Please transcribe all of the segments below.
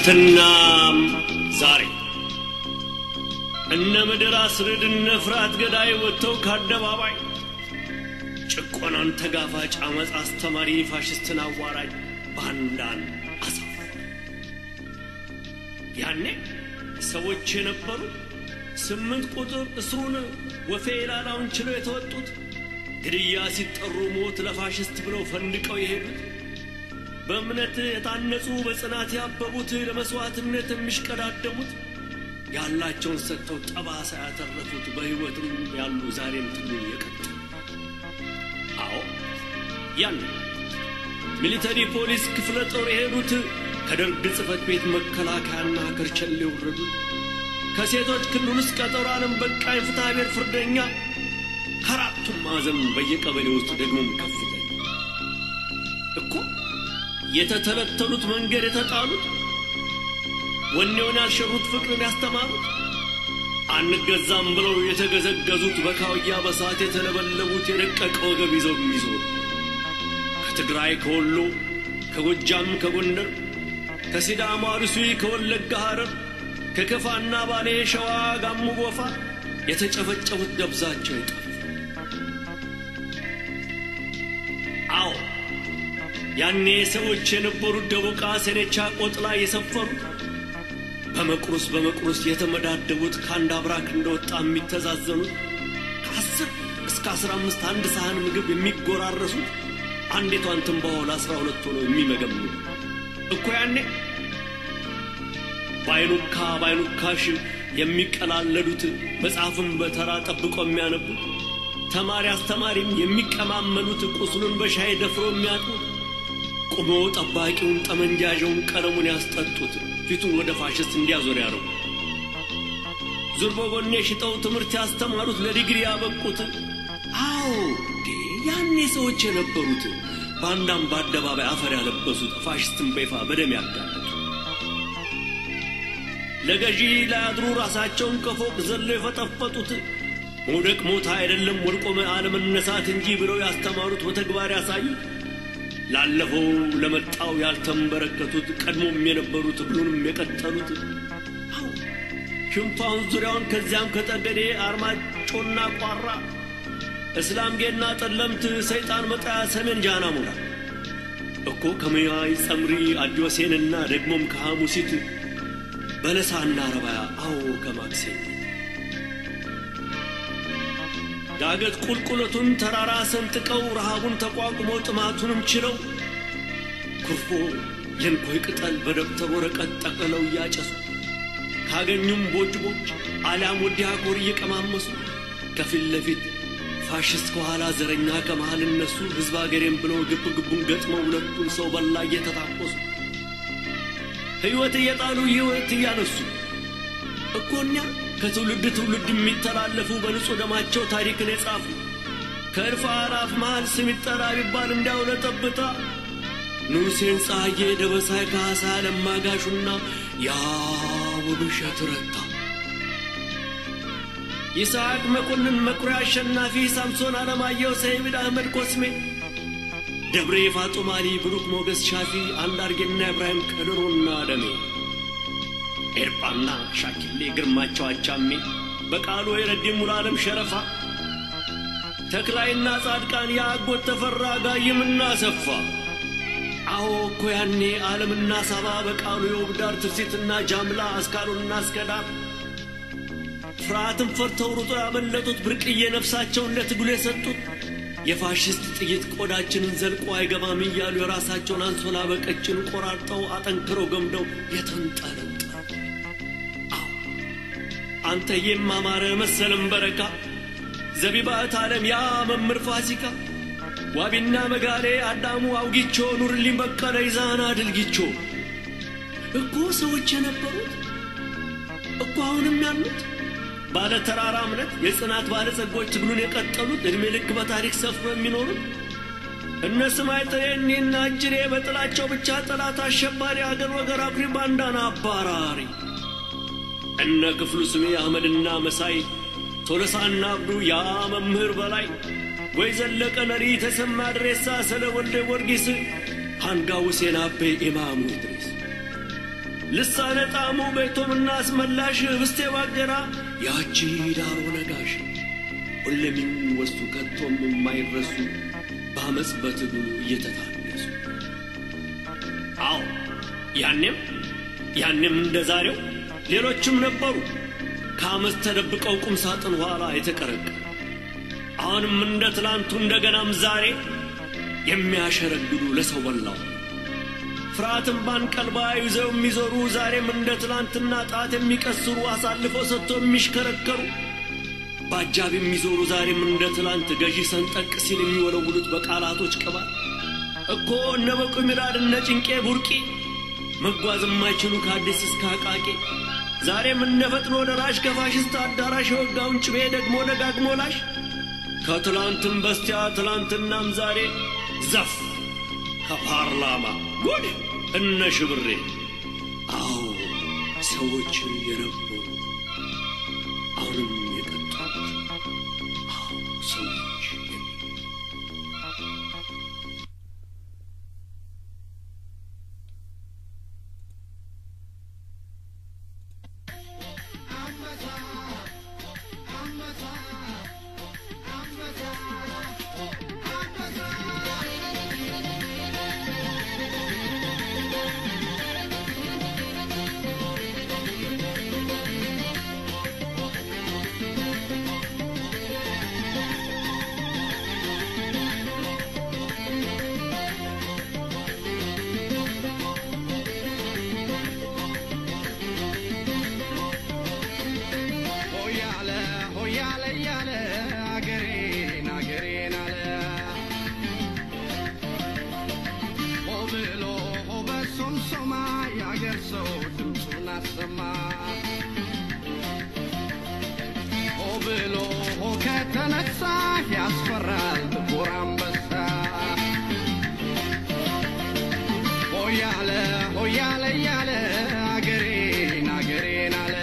ትናንትናም ዛሬ እነ ምድር አስርድ እነ ፍርሃት ገዳይ ወጥተው ከአደባባይ ጭቆናን ተጋፋጭ አመፅ አስተማሪ ፋሽስትን አዋራጅ ባንዳን አሳፍ ያኔ ሰዎች የነበሩ ስምንት ቁጥር እስሩን ወፌ ላላውን ችለው የተወጡት ግድያ ሲጠሩ ሞት ለፋሽስት ብለው ፈንድቀው የሄዱት በእምነት የታነጹ በጽናት ያበቡት ለመሥዋዕትነት የሚሽቀዳደሙት ያላቸውን ሰጥተው ጠባሳ ያተረፉት በሕይወትም ያሉ ዛሬም ትግሉን የቀጠሉ አዎ ያን ሚሊተሪ ፖሊስ ክፍለ ጦር የሄዱት ከደርግ ጽሕፈት ቤት መከላከያና ከርቸሌ የወረዱት ከሴቶች ክልል ውስጥ ቀጠሮ ዓለም በቃኝ ፍትሐ ብሔር ፍርደኛ ከአራቱም ማዕዘን በየቀበሌ ውስጥ ደግሞም ከፍተኛ እኮ የተተለተሉት መንገድ የተጣሉት ወኔውን ያልሸሩት ፍቅርን ያስተማሩት አንገዛም ብለው የተገዘገዙት በካውያ በሰዓት የተለበለቡት የደቀቀ ወገብ ይዘው የሚዞሩ ከትግራይ ከወሎ ከጎጃም ከጎንደር ከሲዳማ አርሲ ከወለጋ ሐረር ከከፋና ባሌ ሸዋ ጋሞ ጎፋ የተጨፈጨፉት ደብዛቸው ይጠፋ አዎ ያኔ ሰዎች የነበሩት ደቦቃ ሰኔቻ ቆጥ ላይ የሰፈሩት በመቁረስ በመቁረስ የተመዳደቡት ከአንድ አብራክ እንደወጣ የሚተዛዘኑት ከአስር እስከ አስራ አምስት አንድ ሳህን ምግብ የሚጎራረሱት አንዲቷን ትንባሆ ለአስራ ሁለት ሆነው የሚመገምኑ እኮ ያኔ ባይኑካ ባይኑካሽ የሚቀላለዱት መጽሐፍን በተራ ጠብቆ የሚያነቡት ተማሪ አስተማሪም የሚቀማመሉት ቁስሉን በሻይ ደፍሮ የሚያጡት ቁሞ ጠባቂውን ጠመንጃዣውን ቀለሙን ያስጠጡት ፊቱን ወደ ፋሽስት እንዲያዞር ያደረጉ ዙር በጎኔ ሽጠው ትምህርት ያስተማሩት ለዲግሪ ያበቁት አዎ ያኔ ሰዎች የነበሩት በአንዳም በአደባባይ አፈር ያለበሱት ፋሽስትን በይፋ በደም ያጋለጡ ለገዢ ላያድሩ ራሳቸውን ከፎቅ ዘለው የፈጠፈጡት መውደቅ ሞታ አይደለም ወድቆ አለመነሳት እንጂ ብለው ያስተማሩት በተግባር ያሳዩት ላለፈው ለመጣው ያልተንበረከቱት ቀድሞም የነበሩት ብሉንም የቀጠሉት አዎ ሽንፋውን ዙሪያውን ከዚያም ከጠገዴ አርማጮና ቋራ እስላምጌና ጠለምት ሰይጣን መጣያ ሰሜን ጃና ሞራ እኮ ከመያይ ጸምሪ አዲዮሴንና ደግሞም ከሐሙሲት በለሳና ረባያ አዎ ከማክሴን ዳገት ቁልቁለቱን ተራራ ሰንጥቀው ረሃቡን ተቋቁመው ጥማቱንም ችለው ኩርፎ የንኮይ ቅጠል በደብተር ወረቀት ጠቅልለው እያጨሱ ካገኙም ቦጭ ቦጭ አሊያም ወዲያ ኮር እየቀማመሱ ከፊት ለፊት ፋሽስት ከኋላ ዘረኛ ከመሃል እነሱ ሕዝብ አገሬም ብለው ግብ ግቡን ገጥመው ሁለቱን ሰው በላ እየተታቆሱ ሕይወት እየጣሉ ሕይወት እያነሱ እኮኛ ከትውልድ ትውልድ የሚተላለፉ በንጹሕ ደማቸው ታሪክን የጻፉ ከእልፍ አላፍ መሃል ስም ይጠራ ቢባል እንዲያው ለጠብታ ንጉሴን ፀሐዬ፣ ደበሳይ ካሳ፣ ለማጋሹና ያ ውብሸት ረታ፣ ይስሐቅ መኮንን፣ መኩሪያ አሸናፊ፣ ሳምሶን አለማየሁ፣ ሰይድ አህመድ ኮስሜ፣ ደብሬ ፋጡማሊ፣ ብሩክ ሞገስ ሻፊ፣ አንዳርጌና ኢብራሂም ከድሮና ደሜ ኤርጳና ሻኪሌ ግርማቸው አቻሜ በቃሉ የረዲ ሙሉዓለም ሸረፋ ተክላይና ጻድቃን የአጎት ተፈራ ጋይምና ሰፋ አዎ እኮ ያኔ ዓለምና ሳባ በቃሉ የውብዳር ትርሲትና ጃምላ አስካሉና አስከዳር ፍርሃትን ፈርተው ሩጦ ያመለጡት ብርቅዬ ነፍሳቸውን ለትግሉ የሰጡት የፋሽስት ጥይት ቆዳችንን ዘልቆ አይገባም እያሉ የራሳቸውን አንሶላ በቀጭን ቆራርጠው አጠንክረው ገምደው የተንጠለጠ አንተ የማማረ መሰለም በረካ ዘቢባት ዓለም ያ መምህር ፋሲካ ዋቢና መጋሌ አዳሙ አውጊቾ ኑርልኝ በቀለ ይዛና ድልጊቾ እኮ ሰዎች የነበሩት እኮ አሁንም ያሉት ባለ ተራራ እምነት የጽናት ባለጸጎች ትግሉን የቀጠሉት ዕድሜ ልክ በታሪክ ሰፍሮ የሚኖሩት እነ ስማይ ጥሬኔና እጅሬ በጥላቸው ብቻ ጠላት አሸባሪ አገር ወገር አኩሪ ባንዳና አባራሪ እነ ክፍሉ ስሜ አህመድና መሳይ ቶለሳና አብዱ ያ መምህር በላይ ወይ ዘለቀ ነሪ ተሰማ ድሬሳ ስለ ወልደ ጊዮርጊስ አንጋ ሁሴን አቤ ኢማሙ ኢድሪስ ልሳነ ጣዕሙ ቤቶምና አስመላሽ ህብስቴ ባቄራ ያቺ ዳሮ ነጋሽ ሁሌም የሚወሱ ከቶም የማይረሱ በአመፅ በትግሉ እየተታነሱ አዎ ያኔም ያኔም እንደ ዛሬው ሌሎችም ነበሩ ከአመፅ ተደብቀው ቁም ሳጥን ኋላ የተቀረቀ አሁንም እንደ ትላንቱ እንደገናም ዛሬ የሚያሸረግዱ ለሰው በላው ፍርሃትን ባንቀልባ ይዘው የሚዞሩ ዛሬም እንደ ትላንትና ጣት የሚቀስሩ አሳልፈው ሰጥቶ የሚሽከረከሩ በአጃብ የሚዞሩ ዛሬም እንደ ትላንት ገዢ ሰንጠቅ ሲል የሚወለውሉት በቃላቶች ቅባት እኮ እነ በቁ ሚራድ እነ ጭንቄ ቡርቂ መጓዝ የማይችሉ ከአዲስ እስከ አቃቂ ዛሬም እነ ፈጥኖ ደራሽ ከፋሽስት አዳራሽ የወጋውን ጭቤ ደግሞ ደጋግሞ ላሽ ከትላንትም በስቲያ ትላንትናም ዛሬ ዘፍ ከፓርላማ ጉድ እነ ሽብሬ አዎ ሰዎች የነበሩ አሁንም የቀጡት አዎ ሰዎች ሆያለ ሆያለ እያለ አገሬን አገሬን አለ ሆ ብሎ ሆ በሶምሶማ የአገር ሰው ድምፁን አሰማ ሆ ብሎ ሆ ከተነሳ ያስፈራል ጥቁር አንበሳ ሆያለ ሆያለ እያለ አገሬን አገሬን አለ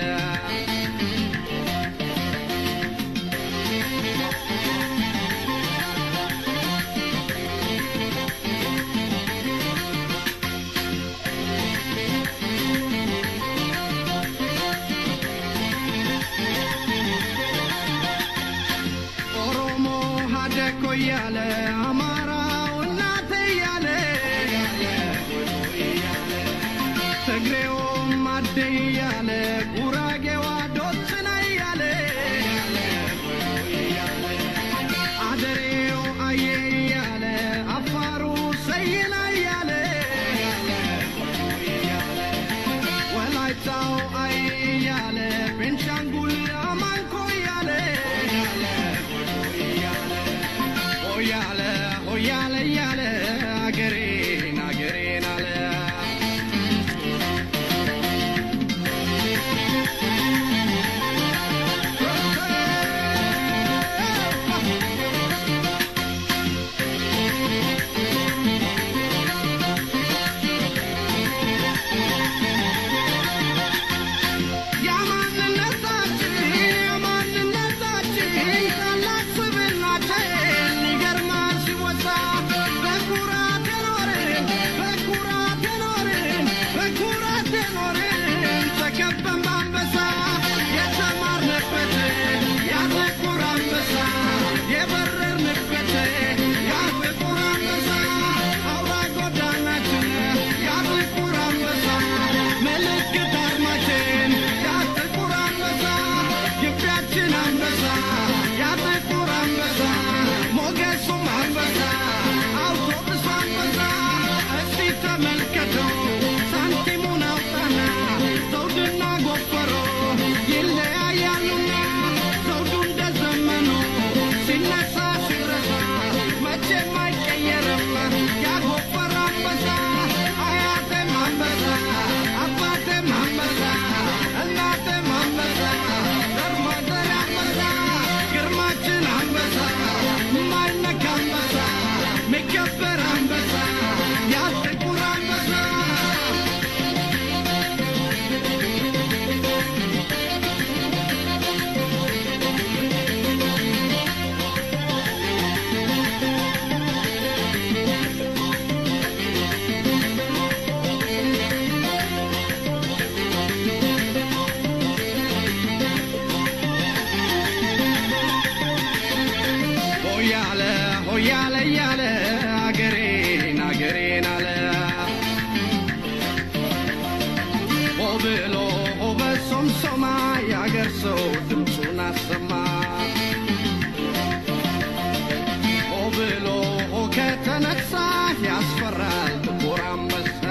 ኦሮሞ ሀደኮ እያለ አማራው እናት እያለ ትግሬውም አደ እያለ ጉራጌዋ ዶስና እያለ አደሬው አየ እያለ አፋሩ ሰይና እያለ ወላይታው አይ እያለ ቤንሻንጉል አማንኮ እያለ ሆያለ ሆያለ እያለ አገሬን አገሬን አለ የማንነታችን የማንነታችን ታላቅ ስብዕናችን ይገርማል ሲወሳ ሆያለ እያለ አገሬን አገሬን አለ ሆ ብሎ ሆ በሶምሶማ የአገር ሰው ድምፁን አሰማ ሆ ብሎ ሆ ከተነሳ ያስፈራል ጥቁር አንበሳ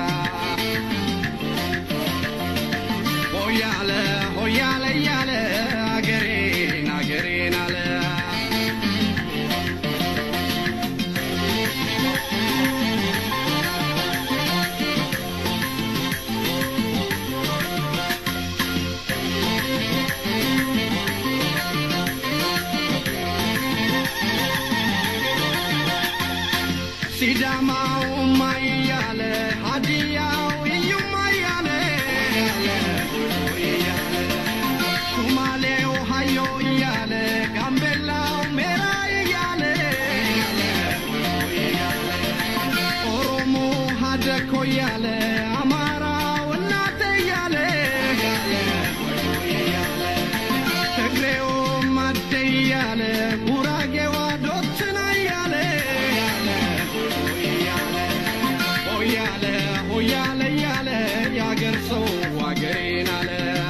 ሆያለ ሆያለ እያለ አገሬን አገሬን አለ ሲዳማው ማያለ ሀዲያው እዩማ እያለ ሱማሌው ሀዮ እያለ ጋምቤላው ሜራ እያለ ኦሮሞ ሀደኮ እያለ አማራው እናቴ እያለ ትግሬውም አደ እያለ ጉራጌዋ ዶትና እያለ ሆያለ ሆያለ እያለ የአገር ሰው አገሬን አለ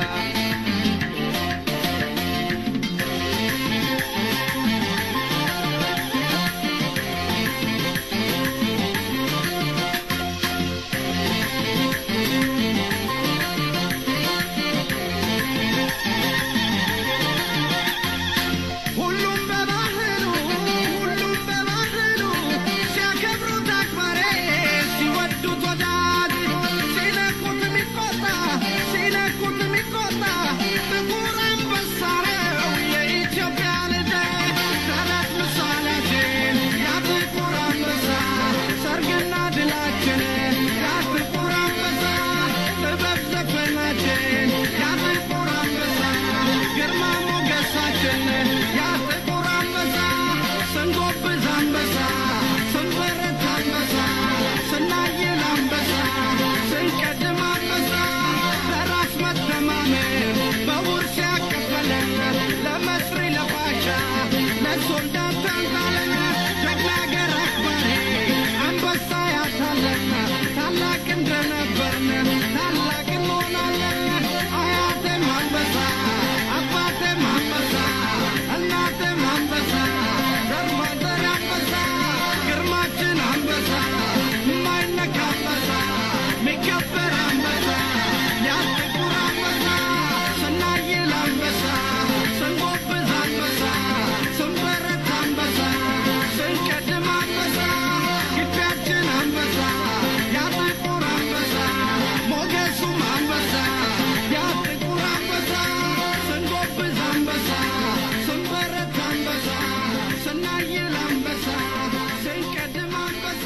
ሁሉም በባህሉ ሁሉም በባህሉ ሲያከብሩት አክባሪ ሲወዱት ወዳጅ ሲነኩት የሚቆጣ ሲነኩት የሚቆጣ ጥቁር አንበሳ ነው የኢትዮጵያ ልጅ ተረት ምሳሌያችን ያ ጥቁር አንበሳ ሰርግና ድላችን ያ ጥቁር አንበሳ ጥበብ ዘፈናችን ያ ጥቁር አንበሳ ግርማ ሞገሳችን ያ ጥቁር አንበሳ ስንጎብዝ አንበሳ ስንበረት አንበሳ ስናይል አንበሳ ስንቀድም አንበሳ በራስ መተማመን በውርስ ያቀበለን ለመስሪ ለባሻ ለሶልዳት ታንታለን ጀግና አገር አክባሪ አንበሳ ያታለን ታላቅ እንደነበርን ታላቅ እንሆናለን አያቴም አንበሳ አባቴም አንበሳ እናቴም አንበሳ ዘርማንዘር አንበሳ ግርማችን አንበሳ የማይነካ አንበሳ የሚከበር አንበሳ ያ ጥቁር አንበሳ ስናይል አንበሳ ስንጎብዝ አንበሳ ስንበረት አንበሳ ስንቀድም አንበሳ ግቢያችን አንበሳ ያ ጥቁር አንበሳ ሞገሱም አንበሳ ያ ጥቁር አንበሳ ስንጎብዝ አንበሳ ስንበረት አንበሳ ስናይል አንበሳ ስንቀድም አንበሳ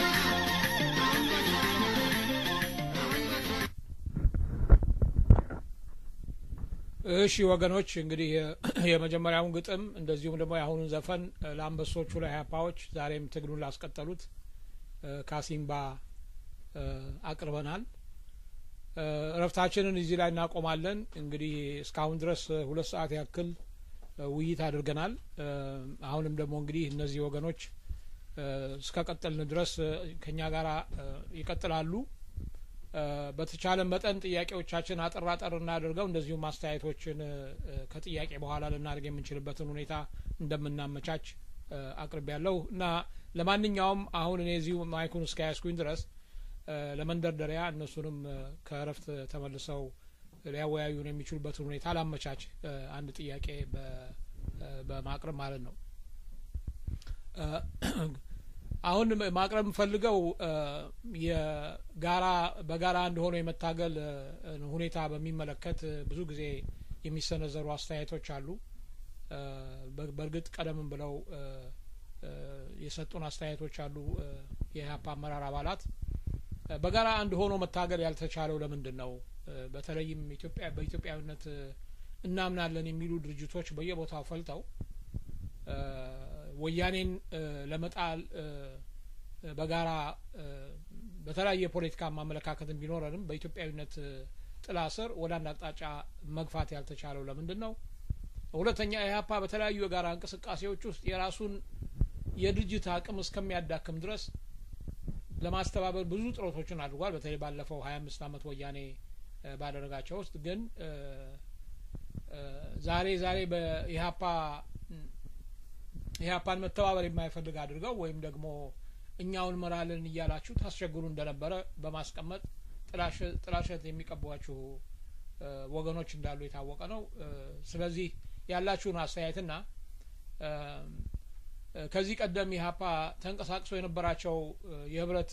እሺ ወገኖች እንግዲህ የመጀመሪያውን ግጥም እንደዚሁም ደግሞ የአሁኑን ዘፈን ለአንበሶቹ ለኢህአፓዎች ዛሬም ትግሉን ላስቀጠሉት ካሲምባ አቅርበናል። እረፍታችንን እዚህ ላይ እናቆማለን። እንግዲህ እስካሁን ድረስ ሁለት ሰዓት ያክል ውይይት አድርገናል። አሁንም ደግሞ እንግዲህ እነዚህ ወገኖች እስከ ቀጠልን ድረስ ከኛ ጋር ይቀጥላሉ። በተቻለ መጠን ጥያቄዎቻችን አጠር አጠር እናደርገው እንደዚሁም አስተያየቶችን ከጥያቄ በኋላ ልናደርግ የምንችልበትን ሁኔታ እንደምናመቻች አቅርቤ ያለሁ እና ለማንኛውም አሁን እኔ እዚሁ ማይኩን እስከያዝኩኝ ድረስ ለመንደርደሪያ እነሱንም ከእረፍት ተመልሰው ሊያወያዩን የሚችሉበትን ሁኔታ ላመቻች አንድ ጥያቄ በማቅረብ ማለት ነው። አሁን ማቅረብ የምፈልገው የጋራ በጋራ አንድ ሆኖ የመታገል ሁኔታ በሚመለከት ብዙ ጊዜ የሚሰነዘሩ አስተያየቶች አሉ። በእርግጥ ቀደም ብለው የሰጡን አስተያየቶች አሉ። የኢህአፓ አመራር አባላት በጋራ አንድ ሆኖ መታገል ያልተቻለው ለምንድን ነው? በተለይም ኢትዮጵያ በኢትዮጵያዊነት እናምናለን የሚሉ ድርጅቶች በየቦታው ፈልተው ወያኔን ለመጣል በጋራ በተለያየ የፖለቲካ ማመለካከት ቢኖረንም በኢትዮጵያዊነት ጥላ ስር ወደ አንድ አቅጣጫ መግፋት ያልተቻለው ለምንድን ነው? ሁለተኛ ኢህአፓ በተለያዩ የጋራ እንቅስቃሴዎች ውስጥ የራሱን የድርጅት አቅም እስከሚያዳክም ድረስ ለማስተባበር ብዙ ጥረቶችን አድርጓል። በተለይ ባለፈው ሀያ አምስት አመት ወያኔ ባደረጋቸው ውስጥ ግን ዛሬ ዛሬ በኢህአፓ ኢህአፓን መተባበር የማይፈልግ አድርገው ወይም ደግሞ እኛውን መራልን እያላችሁ ታስቸግሩ እንደነበረ በማስቀመጥ ጥላሸት የሚቀቧችሁ ወገኖች እንዳሉ የታወቀ ነው። ስለዚህ ያላችሁን አስተያየትና ከዚህ ቀደም ኢህአፓ ተንቀሳቅሶ የነበራቸው የህብረት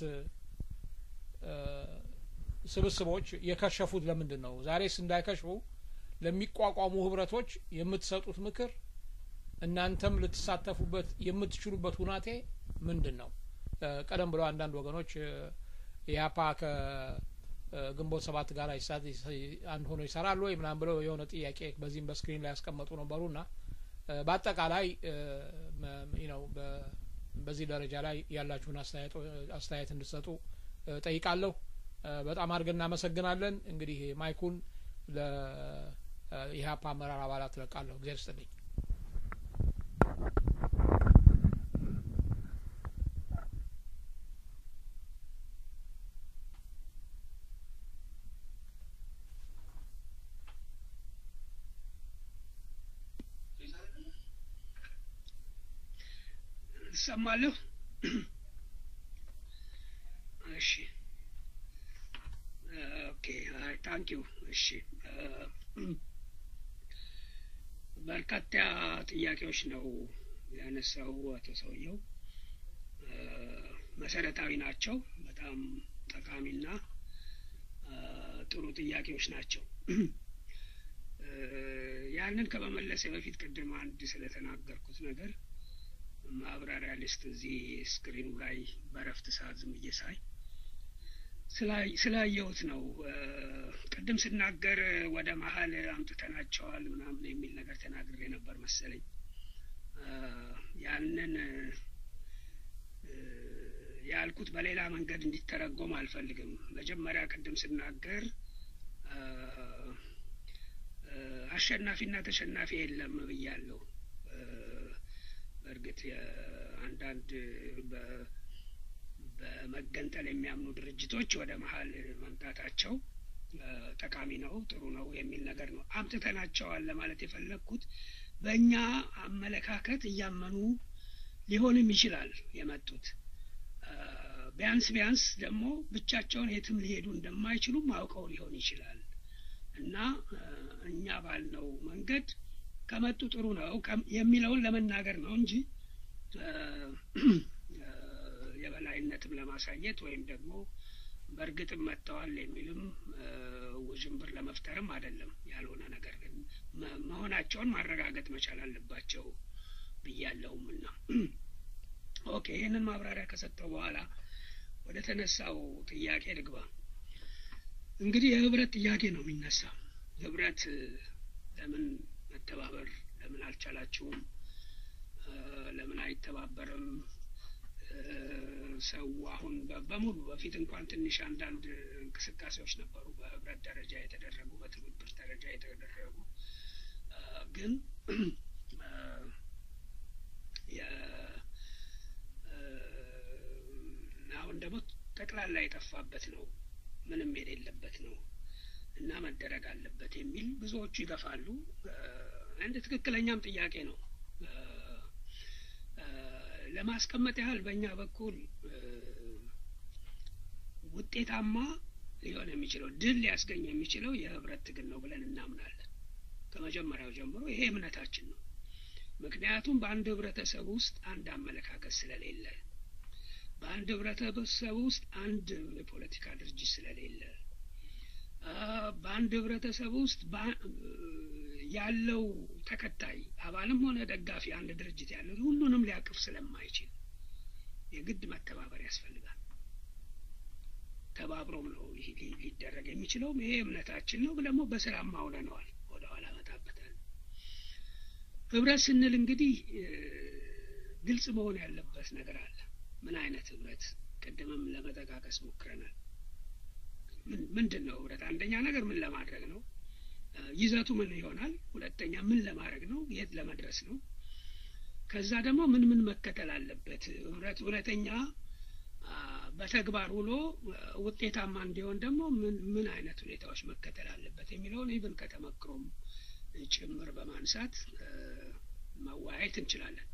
ስብስቦች የከሸፉት ለምንድን ነው? ዛሬስ እንዳይከሽፉ ለሚቋቋሙ ህብረቶች የምትሰጡት ምክር እናንተም ልትሳተፉበት የምትችሉበት ሁናቴ ምንድን ነው? ቀደም ብለው አንዳንድ ወገኖች ኢህአፓ ከግንቦት ሰባት ጋር አንድ ሆኖ ይሰራሉ ወይ ምናምን ብለው የሆነ ጥያቄ በዚህም በስክሪን ላይ ያስቀመጡ ነበሩና በአጠቃላይ ነው በዚህ ደረጃ ላይ ያላችሁን አስተያየት እንድትሰጡ ጠይቃለሁ። በጣም አድርገን እናመሰግናለን። እንግዲህ ማይኩን ለኢህአፓ አመራር አባላት ለቃለሁ። እግዚአብሔር ይስጥልኝ። እሰማለሁ። እሺ ኦኬ ታንክ ዩ። እሺ በርካታ ጥያቄዎች ነው ያነሳው አቶ ሰውየው። መሰረታዊ ናቸው። በጣም ጠቃሚና ጥሩ ጥያቄዎች ናቸው። ያንን ከመመለሴ በፊት ቅድም አንድ ስለተናገርኩት ነገር ማብራሪያ ልስጥ። እዚህ ስክሪኑ ላይ በረፍት ሰዓት ዝም ብዬ ሳይ ስላየሁት ነው። ቅድም ስናገር ወደ መሀል አምጥተናቸዋል ምናምን የሚል ነገር ተናግሬ ነበር መሰለኝ። ያንን ያልኩት በሌላ መንገድ እንዲተረጎም አልፈልግም። መጀመሪያ ቅድም ስናገር አሸናፊና ተሸናፊ የለም ብያለሁ። በእርግጥ አንዳንድ በመገንጠል የሚያምኑ ድርጅቶች ወደ መሀል መምጣታቸው ጠቃሚ ነው፣ ጥሩ ነው የሚል ነገር ነው። አምጥተናቸዋል ለማለት የፈለግኩት በእኛ አመለካከት እያመኑ ሊሆንም ይችላል የመጡት። ቢያንስ ቢያንስ ደግሞ ብቻቸውን የትም ሊሄዱ እንደማይችሉም አውቀው ሊሆን ይችላል እና እኛ ባልነው መንገድ ከመጡ ጥሩ ነው የሚለውን ለመናገር ነው እንጂ የበላይነትም ለማሳየት ወይም ደግሞ በእርግጥም መጥተዋል የሚልም ውዥንብር ለመፍጠርም አይደለም። ያልሆነ ነገር ግን መሆናቸውን ማረጋገጥ መቻል አለባቸው ብያለሁም እና ኦኬ። ይህንን ማብራሪያ ከሰጠው በኋላ ወደ ተነሳው ጥያቄ ልግባ። እንግዲህ የህብረት ጥያቄ ነው የሚነሳው። ህብረት ለምን መተባበር ለምን አልቻላችሁም? ለምን አይተባበርም? ሰው አሁን በሙሉ በፊት እንኳን ትንሽ አንዳንድ እንቅስቃሴዎች ነበሩ በህብረት ደረጃ የተደረጉ በትብብር ደረጃ የተደረጉ ግን አሁን ደግሞ ጠቅላላ የጠፋበት ነው፣ ምንም የሌለበት ነው እና መደረግ አለበት የሚል ብዙዎቹ ይገፋሉ። አንድ ትክክለኛም ጥያቄ ነው። ለማስቀመጥ ያህል በእኛ በኩል ውጤታማ ሊሆን የሚችለው ድል ሊያስገኝ የሚችለው የህብረት ትግል ነው ብለን እናምናለን። ከመጀመሪያው ጀምሮ ይሄ እምነታችን ነው። ምክንያቱም በአንድ ህብረተሰብ ውስጥ አንድ አመለካከት ስለሌለ፣ በአንድ ህብረተሰብ ውስጥ አንድ የፖለቲካ ድርጅት ስለሌለ፣ በአንድ ህብረተሰብ ውስጥ ያለው ተከታይ አባልም ሆነ ደጋፊ አንድ ድርጅት ያለው ሁሉንም ሊያቅፍ ስለማይችል የግድ መተባበር ያስፈልጋል። ተባብሮም ነው ሊደረግ የሚችለውም ይሄ እምነታችን ነው። ደግሞ በስራም አውለነዋል። ወደ ኋላ መጣበታል። ህብረት ስንል እንግዲህ ግልጽ መሆን ያለበት ነገር አለ። ምን አይነት ህብረት? ቅድምም ለመጠቃቀስ ሞክረናል። ምንድን ነው ህብረት? አንደኛ ነገር ምን ለማድረግ ነው? ይዘቱ ምን ይሆናል? ሁለተኛ ምን ለማድረግ ነው? የት ለመድረስ ነው? ከዛ ደግሞ ምን ምን መከተል አለበት ህብረት እውነተኛ በተግባር ውሎ ውጤታማ እንዲሆን ደግሞ ምን ምን አይነት ሁኔታዎች መከተል አለበት የሚለውን ኢቭን ከተመክሮም ጭምር በማንሳት መወያየት እንችላለን።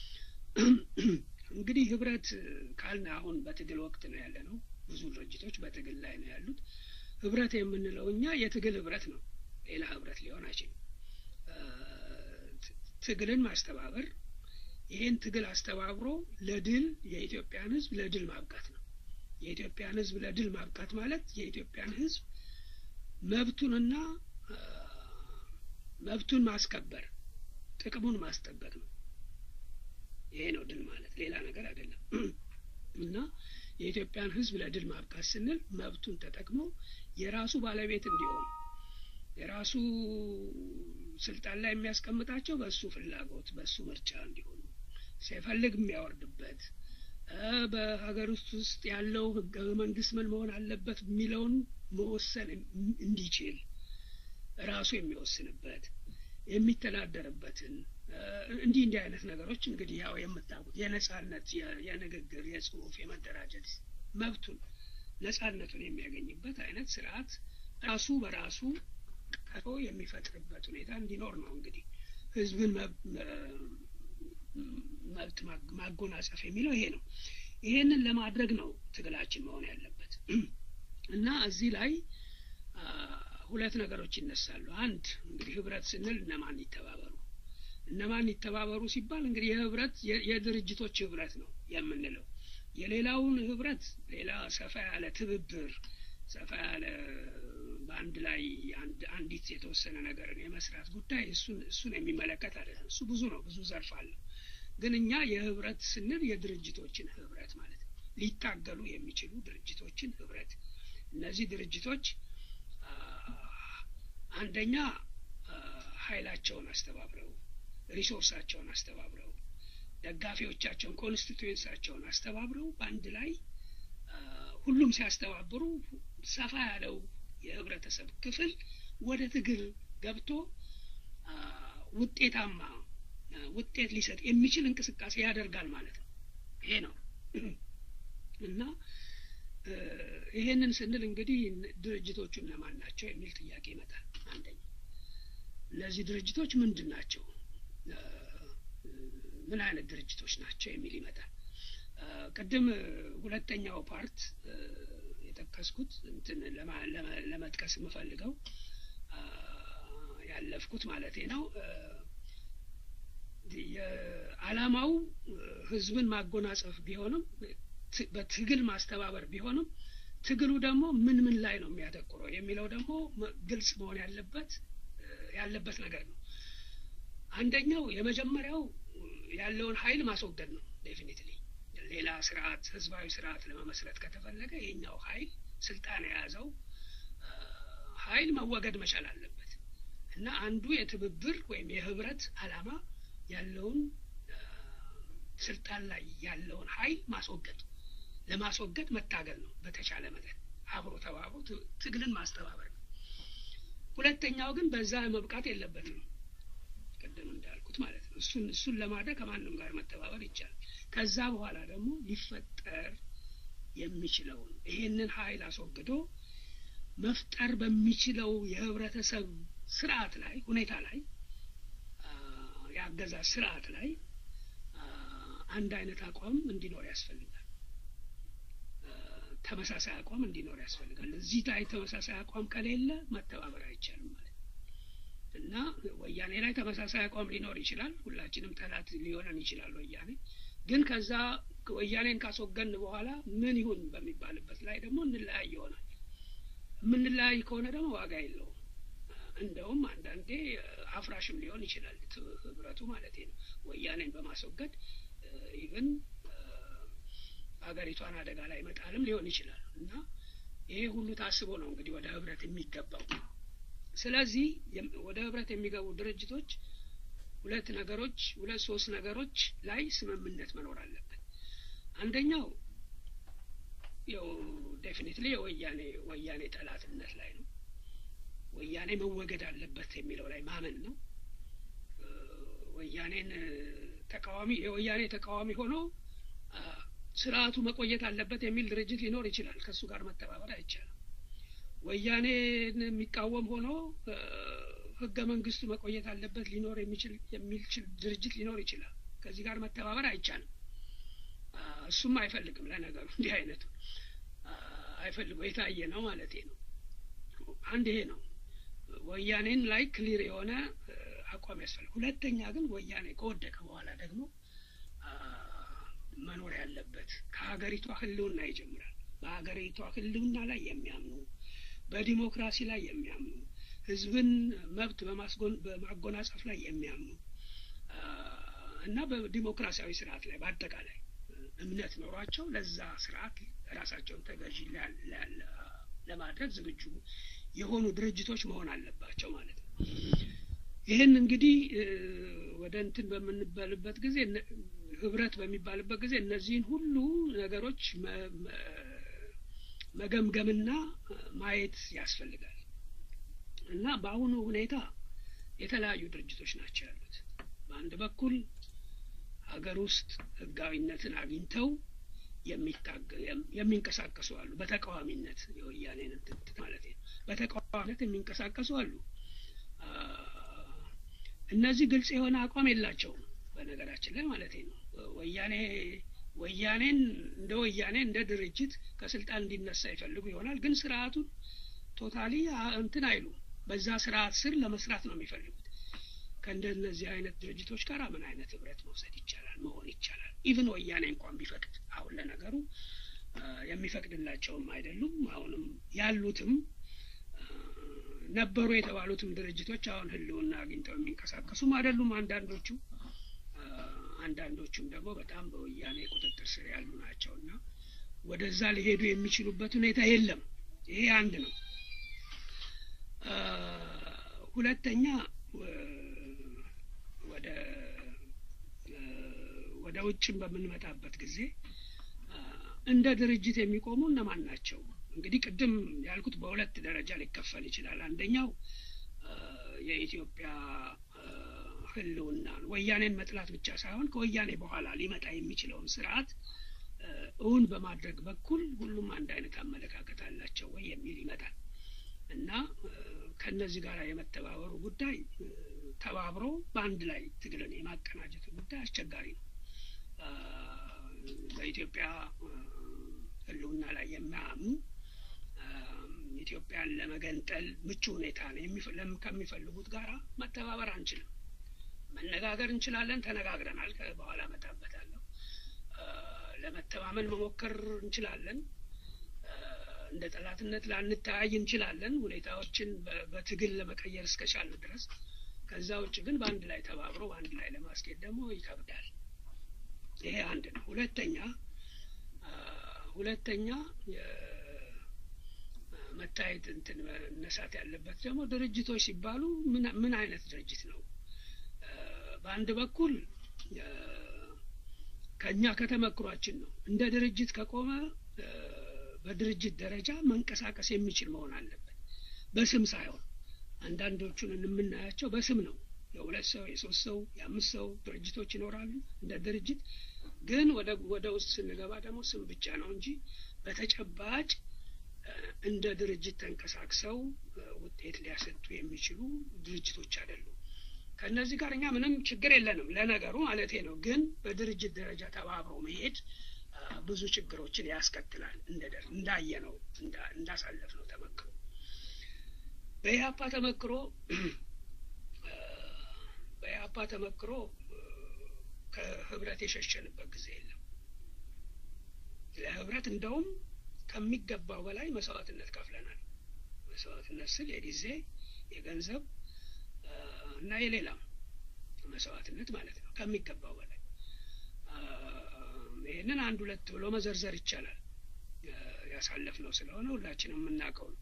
እንግዲህ ህብረት ካልን አሁን በትግል ወቅት ነው ያለ ነው። ብዙ ድርጅቶች በትግል ላይ ነው ያሉት። ህብረት የምንለው እኛ የትግል ህብረት ነው፣ ሌላ ህብረት ሊሆን አይችልም። ትግልን ማስተባበር ይህን ትግል አስተባብሮ ለድል የኢትዮጵያን ህዝብ ለድል ማብቃት ነው። የኢትዮጵያን ህዝብ ለድል ማብቃት ማለት የኢትዮጵያን ህዝብ መብቱንና መብቱን ማስከበር ጥቅሙን ማስጠበቅ ነው። ይሄ ነው ድል ማለት ሌላ ነገር አይደለም። እና የኢትዮጵያን ህዝብ ለድል ማብቃት ስንል መብቱን ተጠቅሞ የራሱ ባለቤት እንዲሆን የራሱ ስልጣን ላይ የሚያስቀምጣቸው በእሱ ፍላጎት በእሱ ምርጫ እንዲሆኑ ሲፈልግ የሚያወርድበት በሀገር ውስጥ ውስጥ ያለው ህገ መንግስት ምን መሆን አለበት የሚለውን መወሰን እንዲችል ራሱ የሚወስንበት የሚተዳደርበትን እንዲህ እንዲህ አይነት ነገሮች እንግዲህ ያው የምታውቁት የነጻነት የንግግር የጽሁፍ የመደራጀት መብቱን ነጻነቱን የሚያገኝበት አይነት ስርዓት ራሱ በራሱ ቀቶ የሚፈጥርበት ሁኔታ እንዲኖር ነው እንግዲህ ህዝብን መብት ማጎናጸፍ የሚለው ይሄ ነው። ይሄንን ለማድረግ ነው ትግላችን መሆን ያለበት እና እዚህ ላይ ሁለት ነገሮች ይነሳሉ። አንድ እንግዲህ ህብረት ስንል እነማን ይተባበሩ፣ እነማን ይተባበሩ ሲባል እንግዲህ የህብረት የድርጅቶች ህብረት ነው የምንለው። የሌላውን ህብረት ሌላ ሰፋ ያለ ትብብር ሰፋ ያለ በአንድ ላይ አንዲት የተወሰነ ነገርን የመስራት ጉዳይ እሱን እሱን የሚመለከት አይደለም። እሱ ብዙ ነው፣ ብዙ ዘርፍ አለው። ግን እኛ የህብረት ስንል የድርጅቶችን ህብረት ማለት ነው። ሊታገሉ የሚችሉ ድርጅቶችን ህብረት። እነዚህ ድርጅቶች አንደኛ ኃይላቸውን አስተባብረው ሪሶርሳቸውን አስተባብረው ደጋፊዎቻቸውን ኮንስቲቱዌንሳቸውን አስተባብረው በአንድ ላይ ሁሉም ሲያስተባብሩ ሰፋ ያለው የህብረተሰብ ክፍል ወደ ትግል ገብቶ ውጤታማ ውጤት ሊሰጥ የሚችል እንቅስቃሴ ያደርጋል ማለት ነው። ይሄ ነው እና ይሄንን ስንል እንግዲህ ድርጅቶቹ እነማን ናቸው የሚል ጥያቄ ይመጣል። አንደኛ እነዚህ ድርጅቶች ምንድን ናቸው? ምን አይነት ድርጅቶች ናቸው የሚል ይመጣል። ቅድም ሁለተኛው ፓርት የጠቀስኩት እንትን ለመጥቀስ የምፈልገው ያለፍኩት ማለቴ ነው። የዓላማው ህዝብን ማጎናጸፍ ቢሆንም በትግል ማስተባበር ቢሆንም ትግሉ ደግሞ ምን ምን ላይ ነው የሚያተኩረው የሚለው ደግሞ ግልጽ መሆን ያለበት ያለበት ነገር ነው። አንደኛው የመጀመሪያው ያለውን ኃይል ማስወገድ ነው። ዴፊኒትሊ ሌላ ስርዓት ህዝባዊ ስርዓት ለመመስረት ከተፈለገ የኛው ኃይል ስልጣን የያዘው ኃይል መወገድ መቻል አለበት እና አንዱ የትብብር ወይም የህብረት ዓላማ ያለውን ስልጣን ላይ ያለውን ኃይል ማስወገድ ለማስወገድ መታገል ነው። በተቻለ መጠን አብሮ ተባብሮ ትግልን ማስተባበር ነው። ሁለተኛው ግን በዛ መብቃት የለበትም። ቅድም እንዳልኩት ማለት ነው። እሱን እሱን ለማድረግ ከማንም ጋር መተባበር ይቻላል። ከዛ በኋላ ደግሞ ሊፈጠር የሚችለውን ይሄንን ኃይል አስወግዶ መፍጠር በሚችለው የህብረተሰብ ስርዓት ላይ ሁኔታ ላይ የአገዛዝ ስርዓት ላይ አንድ አይነት አቋም እንዲኖር ያስፈልጋል። ተመሳሳይ አቋም እንዲኖር ያስፈልጋል። እዚህ ላይ ተመሳሳይ አቋም ከሌለ መተባበር አይቻልም ማለት እና ወያኔ ላይ ተመሳሳይ አቋም ሊኖር ይችላል። ሁላችንም ጠላት ሊሆነን ይችላል ወያኔ። ግን ከዛ ወያኔን ካስወገን በኋላ ምን ይሁን በሚባልበት ላይ ደግሞ እንለያይ ይሆናል። የምንለያይ ከሆነ ደግሞ ዋጋ የለውም። እንደውም አንዳንዴ አፍራሽም ሊሆን ይችላል ህብረቱ ማለት ነው። ወያኔን በማስወገድ ኢቭን ሀገሪቷን አደጋ ላይ መጣልም ሊሆን ይችላል እና ይሄ ሁሉ ታስቦ ነው እንግዲህ ወደ ህብረት የሚገባው። ስለዚህ ወደ ህብረት የሚገቡ ድርጅቶች ሁለት ነገሮች ሁለት ሶስት ነገሮች ላይ ስምምነት መኖር አለበት። አንደኛው ያው ዴፊኒትሊ የወያኔ ወያኔ ጠላትነት ላይ ነው። ወያኔ መወገድ አለበት የሚለው ላይ ማመን ነው። ወያኔን ተቃዋሚ የወያኔ ተቃዋሚ ሆኖ ስርዓቱ መቆየት አለበት የሚል ድርጅት ሊኖር ይችላል። ከእሱ ጋር መተባበር አይቻልም። ወያኔን የሚቃወም ሆኖ ህገ መንግስቱ መቆየት አለበት ሊኖር የሚችል የሚችል ድርጅት ሊኖር ይችላል። ከዚህ ጋር መተባበር አይቻልም። እሱም አይፈልግም። ለነገሩ እንዲህ አይነቱ አይፈልገው የታየ ነው ማለት ነው። አንድ ይሄ ነው። ወያኔን ላይ ክሊር የሆነ አቋም ያስፈልግ። ሁለተኛ ግን ወያኔ ከወደቀ በኋላ ደግሞ መኖር ያለበት ከሀገሪቷ ህልውና ይጀምራል። በሀገሪቷ ህልውና ላይ የሚያምኑ በዲሞክራሲ ላይ የሚያምኑ ህዝብን መብት በማጎናጸፍ ላይ የሚያምኑ እና በዲሞክራሲያዊ ስርዓት ላይ በአጠቃላይ እምነት ኖሯቸው ለዛ ስርዓት ራሳቸውን ተገዢ ለማድረግ ዝግጁ የሆኑ ድርጅቶች መሆን አለባቸው ማለት ነው። ይህን እንግዲህ ወደ እንትን በምንባልበት ጊዜ ህብረት በሚባልበት ጊዜ እነዚህን ሁሉ ነገሮች መገምገምና ማየት ያስፈልጋል እና በአሁኑ ሁኔታ የተለያዩ ድርጅቶች ናቸው ያሉት። በአንድ በኩል ሀገር ውስጥ ህጋዊነትን አግኝተው የሚንቀሳቀሱ አሉ። በተቃዋሚነት የወያኔን እንትን ማለት ነው። በተቃዋሚነት የሚንቀሳቀሱ አሉ። እነዚህ ግልጽ የሆነ አቋም የላቸውም። በነገራችን ላይ ማለት ነው ወያኔ ወያኔን እንደ ወያኔ እንደ ድርጅት ከስልጣን እንዲነሳ ይፈልጉ ይሆናል። ግን ስርዓቱን ቶታሊ እንትን አይሉ በዛ ስርዓት ስር ለመስራት ነው የሚፈልጉት። ከእንደነዚህ አይነት ድርጅቶች ጋር ምን አይነት ህብረት መውሰድ ይቻላል መሆን ይቻላል? ኢቭን ወያኔ እንኳን ቢፈቅድ አሁን ለነገሩ የሚፈቅድላቸውም አይደሉም። አሁንም ያሉትም ነበሩ የተባሉትም ድርጅቶች አሁን ህልውና አግኝተው የሚንቀሳቀሱም አይደሉም። አንዳንዶቹ አንዳንዶቹም ደግሞ በጣም በወያኔ ቁጥጥር ስር ያሉ ናቸው እና ወደዛ ሊሄዱ የሚችሉበት ሁኔታ የለም። ይሄ አንድ ነው። ሁለተኛ ወደ ወደ ውጭም በምንመጣበት ጊዜ እንደ ድርጅት የሚቆሙ እነማን ናቸው? እንግዲህ ቅድም ያልኩት በሁለት ደረጃ ሊከፈል ይችላል። አንደኛው የኢትዮጵያ ህልውናን ወያኔን መጥላት ብቻ ሳይሆን ከወያኔ በኋላ ሊመጣ የሚችለውን ስርዓት እውን በማድረግ በኩል ሁሉም አንድ አይነት አመለካከት አላቸው ወይ የሚል ይመጣል እና ከእነዚህ ጋር የመተባበሩ ጉዳይ ተባብሮ በአንድ ላይ ትግልን የማቀናጀቱ ጉዳይ አስቸጋሪ ነው። በኢትዮጵያ ህልውና ላይ የማያምኑ ኢትዮጵያን ለመገንጠል ምቹ ሁኔታ ነው ከሚፈልጉት ጋር መተባበር አንችልም። መነጋገር እንችላለን፣ ተነጋግረናል። በኋላ እመጣበታለሁ። ለመተማመን መሞከር እንችላለን። እንደ ጠላትነት ላንተያይ እንችላለን፣ ሁኔታዎችን በትግል ለመቀየር እስከቻለ ድረስ። ከዛ ውጭ ግን በአንድ ላይ ተባብሮ በአንድ ላይ ለማስኬድ ደግሞ ይከብዳል። ይሄ አንድ ነው። ሁለተኛ ሁለተኛ መታየት እንትን መነሳት ያለበት ደግሞ ድርጅቶች ሲባሉ ምን አይነት ድርጅት ነው? በአንድ በኩል ከእኛ ከተመክሯችን ነው እንደ ድርጅት ከቆመ በድርጅት ደረጃ መንቀሳቀስ የሚችል መሆን አለበት፣ በስም ሳይሆን። አንዳንዶቹን የምናያቸው በስም ነው። የሁለት ሰው የሶስት ሰው የአምስት ሰው ድርጅቶች ይኖራሉ እንደ ድርጅት። ግን ወደ ወደ ውስጥ ስንገባ ደግሞ ስም ብቻ ነው እንጂ በተጨባጭ እንደ ድርጅት ተንቀሳቅሰው ውጤት ሊያሰጡ የሚችሉ ድርጅቶች አይደሉም። ከእነዚህ ጋር እኛ ምንም ችግር የለንም ለነገሩ ማለቴ ነው። ግን በድርጅት ደረጃ ተባብሮ መሄድ ብዙ ችግሮችን ያስከትላል። እንዳየ ነው እንዳሳለፍ ነው ተመክሮ በኢህአፓ ተመክሮ በኢህአፓ ተመክሮ ከህብረት የሸሸንበት ጊዜ የለም። ለህብረት እንደውም ከሚገባው በላይ መስዋዕትነት ከፍለናል። መስዋዕትነት ስል የጊዜ የገንዘብ እና የሌላም መስዋዕትነት ማለት ነው። ከሚገባው በላይ ይህንን አንድ ሁለት ብሎ መዘርዘር ይቻላል። ያሳለፍነው ስለሆነ ሁላችንም የምናውቀው ነው።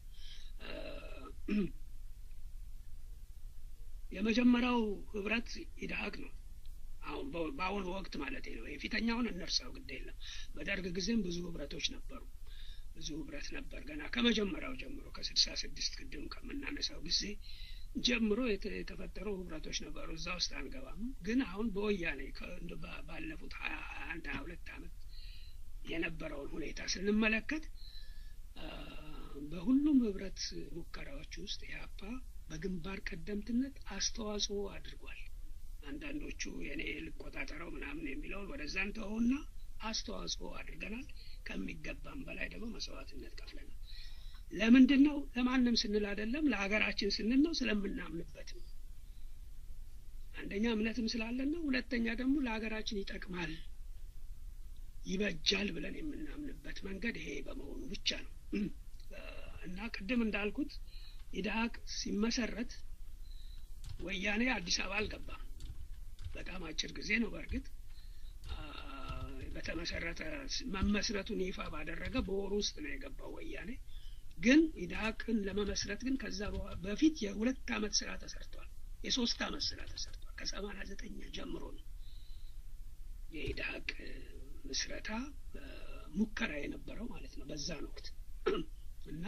የመጀመሪያው ህብረት ኢድሀቅ ነው። አሁን በአሁኑ ወቅት ማለት ነው። የፊተኛውን እነርሳው ግድ የለም። በደርግ ጊዜም ብዙ ህብረቶች ነበሩ። ብዙ ህብረት ነበር ገና ከመጀመሪያው ጀምሮ ከስልሳ ስድስት ቅድም ከምናነሳው ጊዜ ጀምሮ የተፈጠሩ ህብረቶች ነበሩ። እዛ ውስጥ አንገባም። ግን አሁን በወያኔ ባለፉት ሀያ አንድ ሀያ ሁለት ዓመት የነበረውን ሁኔታ ስንመለከት በሁሉም ህብረት ሙከራዎች ውስጥ ኢህአፓ በግንባር ቀደምትነት አስተዋጽኦ አድርጓል። አንዳንዶቹ የኔ ልቆጣጠረው ምናምን የሚለውን ወደዛ እንተውና አስተዋጽኦ አድርገናል። ከሚገባም በላይ ደግሞ መስዋዕትነት ከፍለናል። ለምንድን ነው? ለማንም ስንል አይደለም፣ ለሀገራችን ስንል ነው፣ ስለምናምንበት ነው። አንደኛ እምነትም ስላለን ነው። ሁለተኛ ደግሞ ለሀገራችን ይጠቅማል፣ ይበጃል ብለን የምናምንበት መንገድ ይሄ በመሆኑ ብቻ ነው እና ቅድም እንዳልኩት ኢድሀቅ ሲመሰረት ወያኔ አዲስ አበባ አልገባም። በጣም አጭር ጊዜ ነው። በእርግጥ በተመሰረተ መመስረቱን ይፋ ባደረገ በወሩ ውስጥ ነው የገባው ወያኔ። ግን ኢድሀቅን ለመመስረት ግን ከዛ በፊት የሁለት አመት ስራ ተሰርቷል። የሶስት አመት ስራ ተሰርቷል። ከሰማንያ ዘጠኝ ጀምሮ ነው የኢድሀቅ ምስረታ ሙከራ የነበረው ማለት ነው በዛን ወቅት እና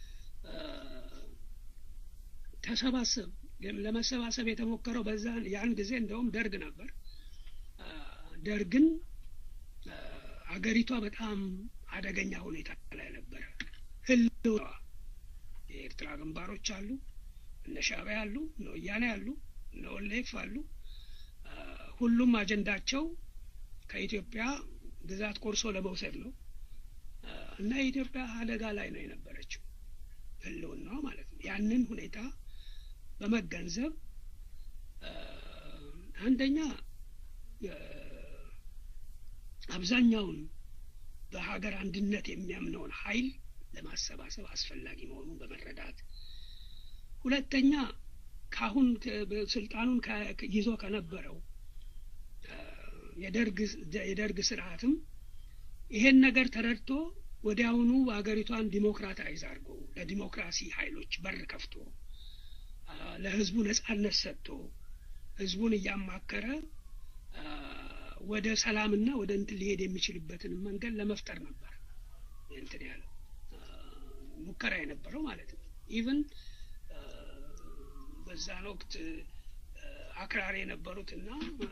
ተሰባሰብ ለመሰባሰብ የተሞከረው በዛ ያን ጊዜ እንደውም ደርግ ነበር። ደርግን አገሪቷ በጣም አደገኛ ሁኔታ ላይ ነበረ። ህልዋ የኤርትራ ግንባሮች አሉ፣ እነ ሻዕቢያ አሉ፣ እነ ወያኔ አሉ፣ እነ ኦሌፍ አሉ። ሁሉም አጀንዳቸው ከኢትዮጵያ ግዛት ቆርሶ ለመውሰድ ነው እና የኢትዮጵያ አደጋ ላይ ነው የነበረችው ህልውና ማለት ነው። ያንን ሁኔታ በመገንዘብ አንደኛ አብዛኛውን በሀገር አንድነት የሚያምነውን ኃይል ለማሰባሰብ አስፈላጊ መሆኑን በመረዳት ሁለተኛ ካሁን ስልጣኑን ይዞ ከነበረው የደርግ ስርዓትም ይሄን ነገር ተረድቶ ወዲያውኑ ሀገሪቷን ዲሞክራታይዝ አድርጎ ለዲሞክራሲ ኃይሎች በር ከፍቶ ለህዝቡ ነጻነት ሰጥቶ ህዝቡን እያማከረ ወደ ሰላምና ወደ እንትን ሊሄድ የሚችልበትን መንገድ ለመፍጠር ነበር እንትን ያለው ሙከራ የነበረው ማለት ነው። ኢቭን በዛን ወቅት አክራሪ የነበሩትና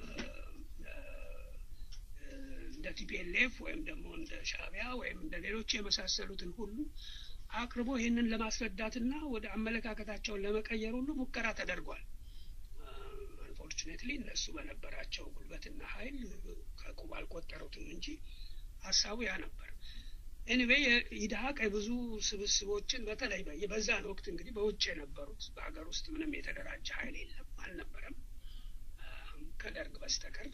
እንደ ቲፒኤልኤፍ ወይም ደግሞ እንደ ሻዕቢያ ወይም እንደ ሌሎች የመሳሰሉትን ሁሉ አቅርቦ ይህንን ለማስረዳትና ወደ አመለካከታቸውን ለመቀየር ሁሉ ሙከራ ተደርጓል። አንፎርቹኔትሊ እነሱ በነበራቸው ጉልበትና ኃይል ከቁብ አልቆጠሩትም እንጂ ሀሳቡ ያ ነበር። ኤኒዌይ ኢድሀቅ የብዙ ስብስቦችን በተለይ በዛን ወቅት እንግዲህ በውጭ የነበሩት በሀገር ውስጥ ምንም የተደራጀ ኃይል የለም አልነበረም ከደርግ በስተቀር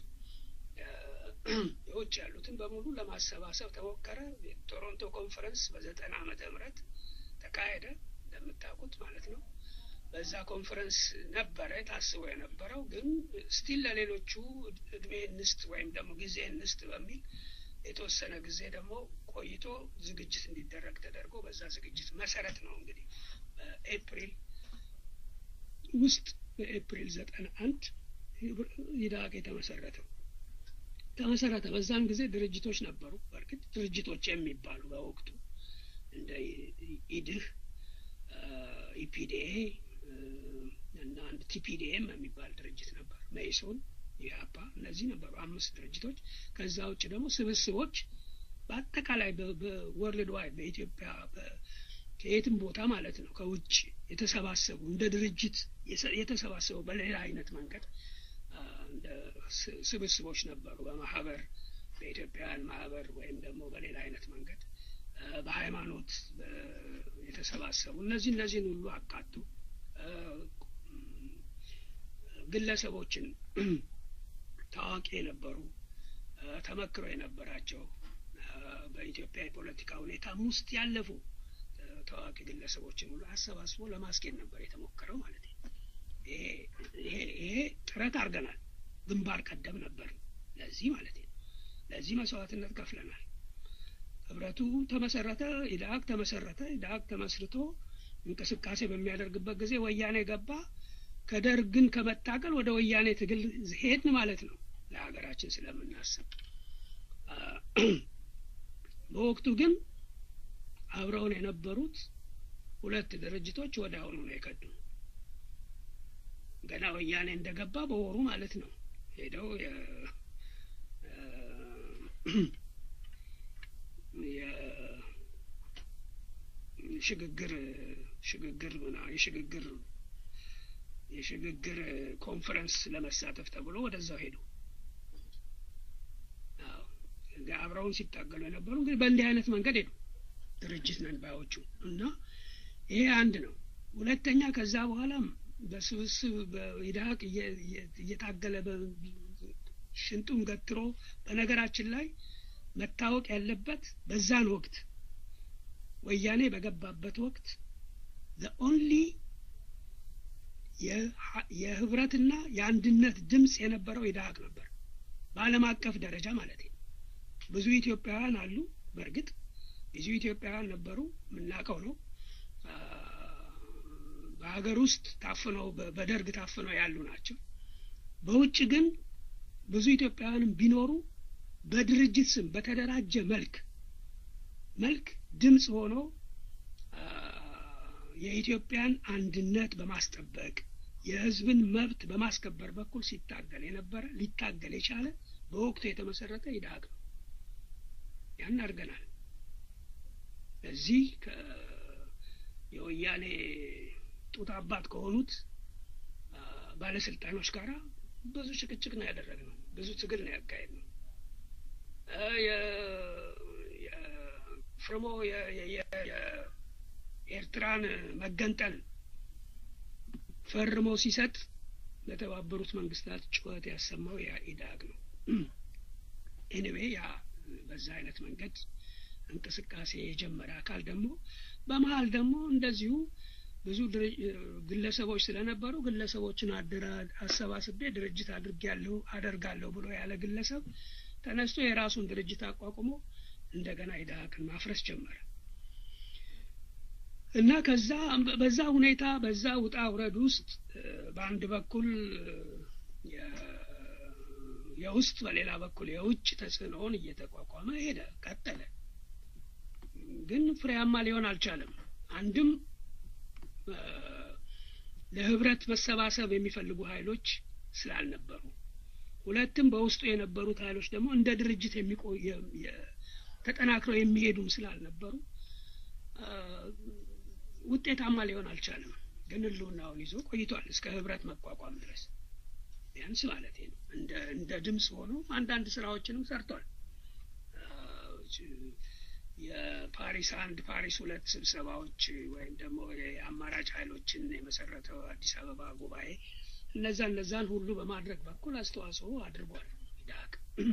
የውጭ ያሉትን በሙሉ ለማሰባሰብ ተሞከረ። የቶሮንቶ ኮንፈረንስ በዘጠና ዓመተ ምህረት ተካሄደ እንደምታውቁት ማለት ነው። በዛ ኮንፈረንስ ነበረ ታስቦ የነበረው ግን ስቲል ለሌሎቹ እድሜ እንስጥ ወይም ደግሞ ጊዜ እንስጥ በሚል የተወሰነ ጊዜ ደግሞ ቆይቶ ዝግጅት እንዲደረግ ተደርጎ በዛ ዝግጅት መሰረት ነው እንግዲህ በኤፕሪል ውስጥ በኤፕሪል ዘጠና አንድ ኢድሀቅ የተመሰረተው ተመሰረተ። በዛን ጊዜ ድርጅቶች ነበሩ። በእርግጥ ድርጅቶች የሚባሉ በወቅቱ እንደ ኢድህ፣ ኢፒዲኤ እና አንድ ቲፒዲኤም የሚባል ድርጅት ነበር። መኢሶን፣ ኢህአፓ እነዚህ ነበሩ አምስት ድርጅቶች። ከዛ ውጭ ደግሞ ስብስቦች በአጠቃላይ በወርልድ ዋይድ በኢትዮጵያ ከየትም ቦታ ማለት ነው ከውጭ የተሰባሰቡ እንደ ድርጅት የተሰባሰቡ በሌላ አይነት መንገድ እንደ ስብስቦች ነበሩ። በማህበር በኢትዮጵያውያን ማህበር ወይም ደግሞ በሌላ አይነት መንገድ በሃይማኖት የተሰባሰቡ እነዚህ እነዚህን ሁሉ አካቱ ግለሰቦችን ታዋቂ የነበሩ ተመክሮ የነበራቸው በኢትዮጵያ የፖለቲካ ሁኔታም ውስጥ ያለፉ ታዋቂ ግለሰቦችን ሁሉ አሰባስቦ ለማስኬድ ነበር የተሞከረው ማለት ነው። ይሄ ጥረት አድርገናል። ግንባር ቀደም ነበር ለዚህ ማለት ነው። ለዚህ መስዋዕትነት ከፍለናል። ህብረቱ ተመሰረተ፣ ኢድሀቅ ተመሰረተ። ኢድሀቅ ተመስርቶ እንቅስቃሴ በሚያደርግበት ጊዜ ወያኔ ገባ። ከደርግን ከመታገል ወደ ወያኔ ትግል ሄድን ማለት ነው ለሀገራችን ስለምናስብ። በወቅቱ ግን አብረውን የነበሩት ሁለት ድርጅቶች ወደ አሁኑ ነው የከዱ። ገና ወያኔ እንደገባ በወሩ ማለት ነው ሄደው የሽግግር ሽግግር የሽግግር የሽግግር ኮንፈረንስ ለመሳተፍ ተብሎ ወደዛው ሄዱ። አብረውን ሲታገሉ የነበሩ እንግዲህ በእንዲህ አይነት መንገድ ሄዱ ድርጅት ነን ባዮቹ እና ይሄ አንድ ነው። ሁለተኛ ከዛ በኋላም በስብስብ በኢድሀቅ እየታገለ ሽንጡን ገትሮ በነገራችን ላይ መታወቅ ያለበት በዛን ወቅት ወያኔ በገባበት ወቅት ኦንሊ የህብረትና የአንድነት ድምፅ የነበረው ኢድሀቅ ነበር፣ በዓለም አቀፍ ደረጃ ማለት ነው። ብዙ ኢትዮጵያውያን አሉ። በእርግጥ ብዙ ኢትዮጵያውያን ነበሩ፣ የምናውቀው ነው። በሀገር ውስጥ ታፍነው በደርግ ታፍነው ያሉ ናቸው። በውጭ ግን ብዙ ኢትዮጵያውያንም ቢኖሩ በድርጅት ስም በተደራጀ መልክ መልክ ድምፅ ሆኖ የኢትዮጵያን አንድነት በማስጠበቅ የህዝብን መብት በማስከበር በኩል ሲታገል የነበረ ሊታገል የቻለ በወቅቱ የተመሰረተ ኢድሀቅ ነው። ያን አድርገናል። እዚህ የወያኔ ጡት አባት ከሆኑት ባለስልጣኖች ጋር ብዙ ጭቅጭቅ ነው ያደረግነው። ብዙ ትግል ነው ያካሄድ ነው። ፍርሞ የኤርትራን መገንጠል ፈርሞ ሲሰጥ ለተባበሩት መንግስታት ጩኸት ያሰማው ያ ኢድሀቅ ነው። ኤኒዌይ ያ በዛ አይነት መንገድ እንቅስቃሴ የጀመረ አካል ደግሞ በመሀል ደግሞ እንደዚሁ ብዙ ግለሰቦች ስለነበሩ ግለሰቦችን አሰባስቤ ድርጅት አድርጌያለሁ አደርጋለሁ ብሎ ያለ ግለሰብ ተነስቶ የራሱን ድርጅት አቋቁሞ እንደገና ኢድሀቅን ማፍረስ ጀመረ እና ከዛ በዛ ሁኔታ በዛ ውጣ ውረድ ውስጥ በአንድ በኩል የውስጥ በሌላ በኩል የውጭ ተጽዕኖውን እየተቋቋመ ሄደ፣ ቀጠለ። ግን ፍሬያማ ሊሆን አልቻለም። አንድም ለህብረት መሰባሰብ የሚፈልጉ ኃይሎች ስላልነበሩ፣ ሁለትም በውስጡ የነበሩት ኃይሎች ደግሞ እንደ ድርጅት የሚቆይ ተጠናክረው የሚሄዱም ስላልነበሩ ውጤታማ ሊሆን አልቻለም። ግን ህልውናውን ይዞ ቆይቷል እስከ ህብረት መቋቋም ድረስ ቢያንስ ማለት ነው። እንደ እንደ ድምፅ ሆኖ አንዳንድ ስራዎችንም ሰርቷል። የፓሪስ አንድ ፓሪስ ሁለት ስብሰባዎች ወይም ደግሞ የአማራጭ ኃይሎችን የመሰረተው አዲስ አበባ ጉባኤ እነዛ እነዛን ሁሉ በማድረግ በኩል አስተዋጽኦ አድርጓል ኢድሀቅ።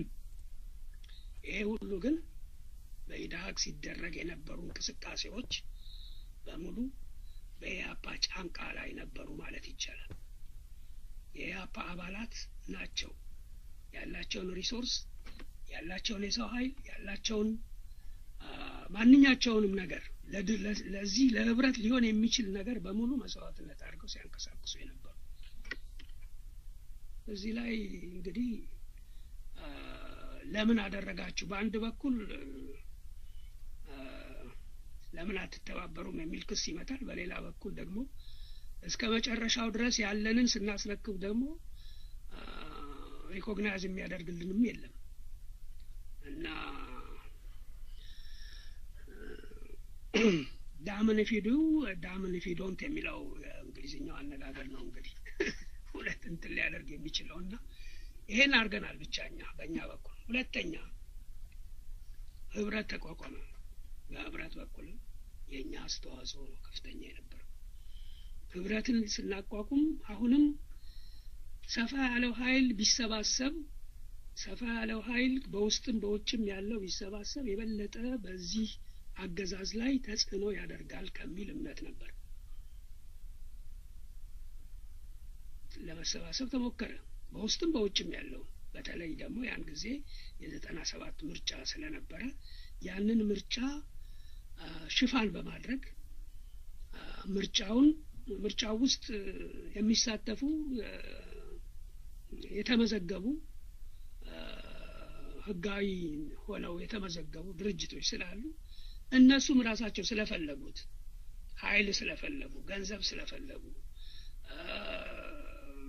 ይሄ ሁሉ ግን በኢድሀቅ ሲደረግ የነበሩ እንቅስቃሴዎች በሙሉ በኢህአፓ ጫንቃ ላይ ነበሩ ማለት ይቻላል። የኢህአፓ አባላት ናቸው ያላቸውን ሪሶርስ ያላቸውን የሰው ኃይል ያላቸውን ማንኛቸውንም ነገር ለዚህ ለህብረት ሊሆን የሚችል ነገር በሙሉ መስዋዕትነት አድርገው ሲያንቀሳቅሱ የነበሩ እዚህ ላይ እንግዲህ ለምን አደረጋችሁ በአንድ በኩል ለምን አትተባበሩም የሚል ክስ ይመጣል። በሌላ በኩል ደግሞ እስከ መጨረሻው ድረስ ያለንን ስናስረክብ ደግሞ ሪኮግናይዝ የሚያደርግልንም የለም እና ዳምን ፊዱ ዳምን ፊዶንት የሚለው እንግሊዝኛው አነጋገር ነው እንግዲህ ሁለት እንትን ሊያደርግ የሚችለው እና ይሄን አድርገናል ብቻኛ በእኛ በኩል ሁለተኛ ህብረት ተቋቋመ በህብረት በኩል የእኛ አስተዋጽኦ ነው ከፍተኛ የነበረው ህብረትን ስናቋቁም አሁንም ሰፋ ያለው ሀይል ቢሰባሰብ ሰፋ ያለው ሀይል በውስጥም በውጭም ያለው ቢሰባሰብ የበለጠ በዚህ አገዛዝ ላይ ተጽዕኖ ያደርጋል ከሚል እምነት ነበር ለመሰባሰብ ተሞከረ በውስጥም በውጭም ያለው በተለይ ደግሞ ያን ጊዜ የዘጠና ሰባት ምርጫ ስለነበረ ያንን ምርጫ ሽፋን በማድረግ ምርጫውን ምርጫው ውስጥ የሚሳተፉ የተመዘገቡ ህጋዊ ሆነው የተመዘገቡ ድርጅቶች ስላሉ እነሱም ራሳቸው ስለፈለጉት ሀይል ስለፈለጉ ገንዘብ ስለፈለጉ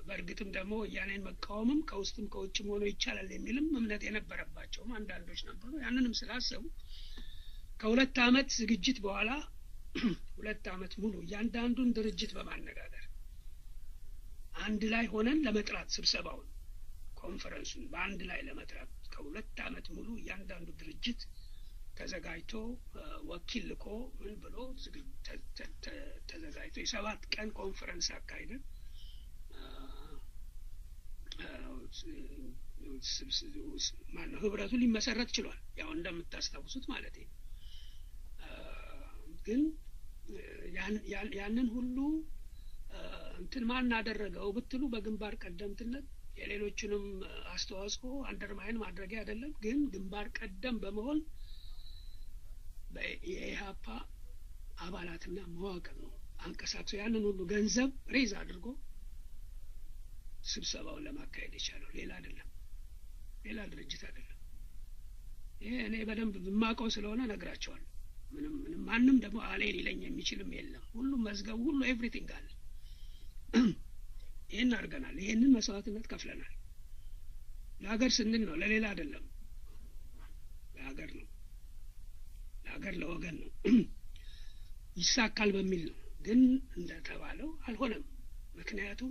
በእርግጥም ደግሞ ወያኔን መቃወምም ከውስጥም ከውጭም ሆኖ ይቻላል የሚልም እምነት የነበረባቸውም አንዳንዶች ነበሩ። ያንንም ስላሰቡ ከሁለት አመት ዝግጅት በኋላ ሁለት አመት ሙሉ እያንዳንዱን ድርጅት በማነጋገር አንድ ላይ ሆነን ለመጥራት ስብሰባውን ኮንፈረንሱን በአንድ ላይ ለመጥራት ከሁለት አመት ሙሉ እያንዳንዱ ድርጅት ተዘጋጅቶ ወኪል ልኮ ምን ብሎ ተዘጋጅቶ የሰባት ቀን ኮንፈረንስ አካሂደን ማነው ህብረቱ ሊመሰረት ችሏል። ያው እንደምታስታውሱት ማለት ነው። ግን ያንን ሁሉ እንትን ማን አደረገው ብትሉ በግንባር ቀደምትነት የሌሎችንም አስተዋጽኦ አንደርማይን ማድረጊያ አይደለም። ግን ግንባር ቀደም በመሆን የኢህአፓ አባላትና መዋቅር ነው አንቀሳቅሶ ያንን ሁሉ ገንዘብ ሬዝ አድርጎ ስብሰባውን ለማካሄድ የቻለው ሌላ አይደለም፣ ሌላ ድርጅት አይደለም። ይሄ እኔ በደንብ የማውቀው ስለሆነ ነግራቸዋለሁ። ምንም ምንም ማንም ደግሞ አሌ ሊለኝ የሚችልም የለም። ሁሉም መዝገቡ ሁሉ ኤቭሪቲንግ አለ። ይህን አድርገናል። ይህንን መስዋዕትነት ከፍለናል። ለሀገር ስንል ነው፣ ለሌላ አይደለም። ለሀገር ነው፣ ለሀገር ለወገን ነው። ይሳካል በሚል ነው። ግን እንደተባለው አልሆነም። ምክንያቱም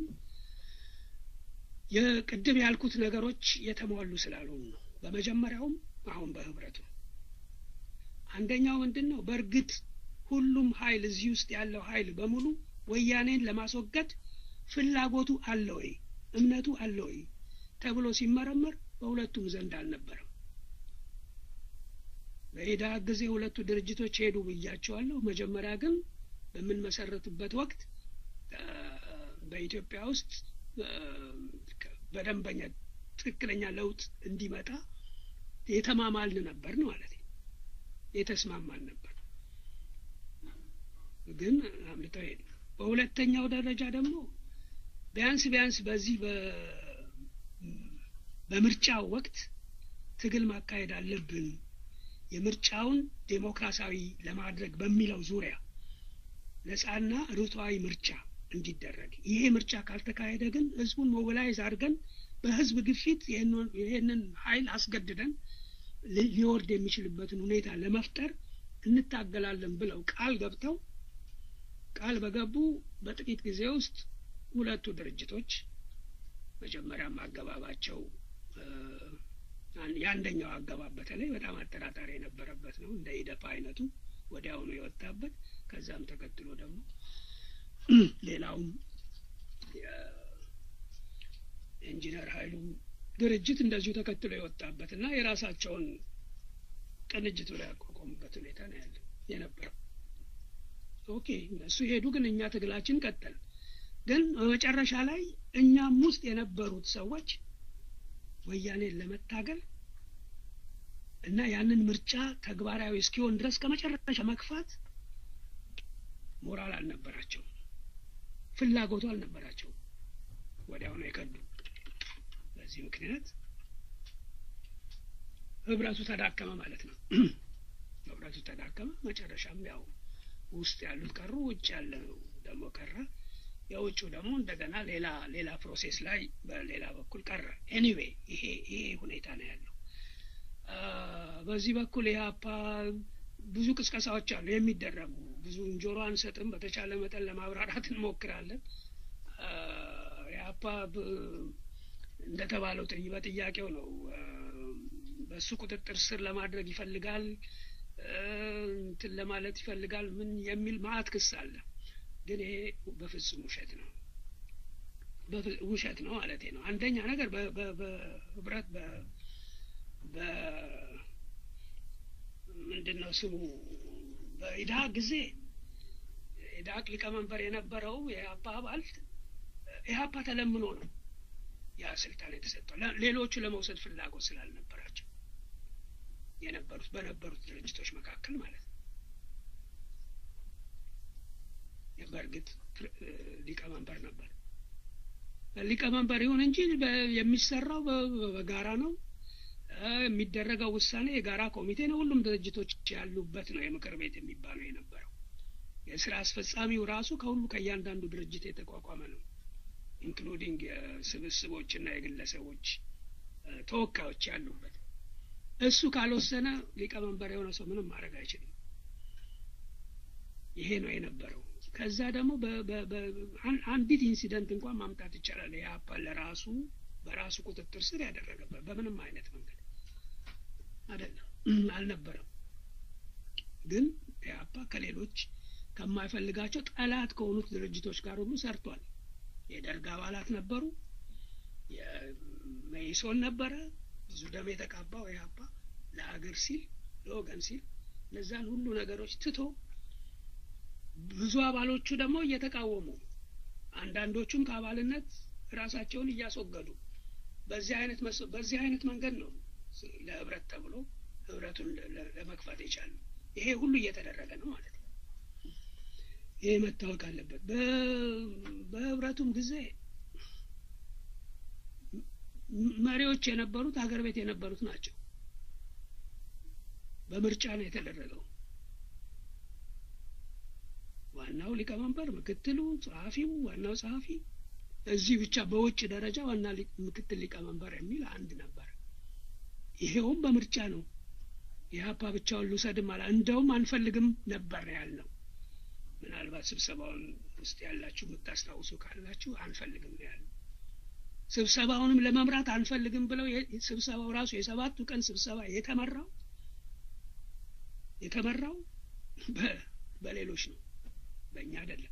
የቅድም ያልኩት ነገሮች የተሟሉ ስላልሆኑ ነው። በመጀመሪያውም አሁን በህብረቱ አንደኛው ምንድን ነው? በእርግጥ ሁሉም ኃይል እዚህ ውስጥ ያለው ኃይል በሙሉ ወያኔን ለማስወገድ ፍላጎቱ አለ ወይ እምነቱ አለ ወይ ተብሎ ሲመረመር በሁለቱም ዘንድ አልነበረም። በኢዳህ ጊዜ ሁለቱ ድርጅቶች ሄዱ ብያቸዋለሁ። መጀመሪያ ግን በምንመሰረትበት ወቅት በኢትዮጵያ ውስጥ በደንበኛ ትክክለኛ ለውጥ እንዲመጣ የተማማልን ነበር ማለት ነው። የተስማማን ነበር፣ ግን አምልጠው ሄዱ። በሁለተኛው ደረጃ ደግሞ ቢያንስ ቢያንስ በዚህ በምርጫው ወቅት ትግል ማካሄድ አለብን የምርጫውን ዴሞክራሲያዊ ለማድረግ በሚለው ዙሪያ ነጻና ርቱዓዊ ምርጫ እንዲደረግ ይሄ ምርጫ ካልተካሄደ ግን ህዝቡን ሞቢላይዝ አድርገን በህዝብ ግፊት ይሄንን ኃይል አስገድደን ሊወርድ የሚችልበትን ሁኔታ ለመፍጠር እንታገላለን ብለው ቃል ገብተው ቃል በገቡ በጥቂት ጊዜ ውስጥ ሁለቱ ድርጅቶች መጀመሪያም አገባባቸው የአንደኛው አገባብ በተለይ በጣም አጠራጣሪ የነበረበት ነው። እንደ ኢደፓ አይነቱ ወዲያውኑ የወጣበት ከዛም ተከትሎ ደግሞ ሌላውም የኢንጂነር ኃይሉ ድርጅት እንደዚሁ ተከትሎ የወጣበት እና የራሳቸውን ቅንጅት ብለው ያቋቋሙበት ሁኔታ ነው ያለ የነበረው። ኦኬ እነሱ ሄዱ፣ ግን እኛ ትግላችን ቀጠል። ግን በመጨረሻ ላይ እኛም ውስጥ የነበሩት ሰዎች ወያኔን ለመታገል እና ያንን ምርጫ ተግባራዊ እስኪሆን ድረስ ከመጨረሻ መግፋት ሞራል አልነበራቸውም፣ ፍላጎቱ አልነበራቸውም። ወዲያው ነው የከዱ። በዚህ ምክንያት ህብረቱ ተዳከመ ማለት ነው። ህብረቱ ተዳከመ። መጨረሻም ያው ውስጥ ያሉት ቀሩ፣ ውጭ ያለው ደግሞ ቀረ። የውጭው ደግሞ እንደገና ሌላ ሌላ ፕሮሴስ ላይ በሌላ በኩል ቀረ። ኤኒዌይ ይሄ ይሄ ሁኔታ ነው ያለው። በዚህ በኩል ኢህአፓ ብዙ ቅስቀሳዎች አሉ የሚደረጉ ብዙ ጆሮ አንሰጥም። በተቻለ መጠን ለማብራራት እንሞክራለን። ኢህአፓ እንደተባለው በጥያቄው ነው በእሱ ቁጥጥር ስር ለማድረግ ይፈልጋል እንትን ለማለት ይፈልጋል ምን የሚል ማአት ክስ አለ። ግን ይሄ በፍጹም ውሸት ነው፣ ውሸት ነው ማለት ነው። አንደኛ ነገር በህብረት ምንድን ነው ስሙ በኢድሀ ጊዜ ኢድሀቅ ሊቀመንበር የነበረው የኢህአፓ አባል ኢህአፓ ተለምኖ ነው ያ ስልጣን የተሰጠው ሌሎቹ ለመውሰድ ፍላጎት ስላልነበራቸው የነበሩት በነበሩት ድርጅቶች መካከል ማለት ነው። በእርግጥ ሊቀመንበር ነበር። ሊቀመንበር ይሁን እንጂ የሚሰራው በጋራ ነው። የሚደረገው ውሳኔ የጋራ ኮሚቴ ነው። ሁሉም ድርጅቶች ያሉበት ነው የምክር ቤት የሚባለው የነበረው። የስራ አስፈጻሚው ራሱ ከሁሉ ከእያንዳንዱ ድርጅት የተቋቋመ ነው። ኢንክሉዲንግ የስብስቦችና የግለሰቦች ተወካዮች ያሉበት እሱ ካልወሰነ ሊቀመንበር የሆነ ሰው ምንም ማድረግ አይችልም። ይሄ ነው የነበረው። ከዛ ደግሞ አንዲት ኢንሲደንት እንኳን ማምጣት ይቻላል። የአፓ ለራሱ በራሱ ቁጥጥር ስር ያደረገበት በምንም አይነት መንገድ አይደለም አልነበረም። ግን የአፓ ከሌሎች ከማይፈልጋቸው ጠላት ከሆኑት ድርጅቶች ጋር ሁሉ ሰርቷል። የደርግ አባላት ነበሩ። የመኢሶን ነበረ። ብዙ ደም የተቃባው ኢህአፓ ለሀገር ሲል ለወገን ሲል እነዛን ሁሉ ነገሮች ትቶ ብዙ አባሎቹ ደግሞ እየተቃወሙ አንዳንዶቹም ከአባልነት ራሳቸውን እያስወገዱ በዚህ አይነት በዚህ አይነት መንገድ ነው ለህብረት ተብሎ ህብረቱን ለመክፈት የቻሉ። ይሄ ሁሉ እየተደረገ ነው ማለት ነው። ይሄ መታወቅ አለበት። በህብረቱም ጊዜ መሪዎች የነበሩት ሀገር ቤት የነበሩት ናቸው። በምርጫ ነው የተደረገው። ዋናው ሊቀመንበር፣ ምክትሉ፣ ጸሐፊው፣ ዋናው ጸሐፊ እዚህ ብቻ በውጭ ደረጃ ዋና ምክትል ሊቀመንበር የሚል አንድ ነበር። ይሄውም በምርጫ ነው። የሀፓ ብቻውን ልውሰድም አላ እንደውም አንፈልግም ነበር ያልነው። ምናልባት ስብሰባውን ውስጥ ያላችሁ የምታስታውሱ ካላችሁ አንፈልግም ነው ያልነው። ስብሰባውንም ለመምራት አንፈልግም ብለው ስብሰባው ራሱ የሰባቱ ቀን ስብሰባ የተመራው የተመራው በሌሎች ነው፣ በእኛ አይደለም፣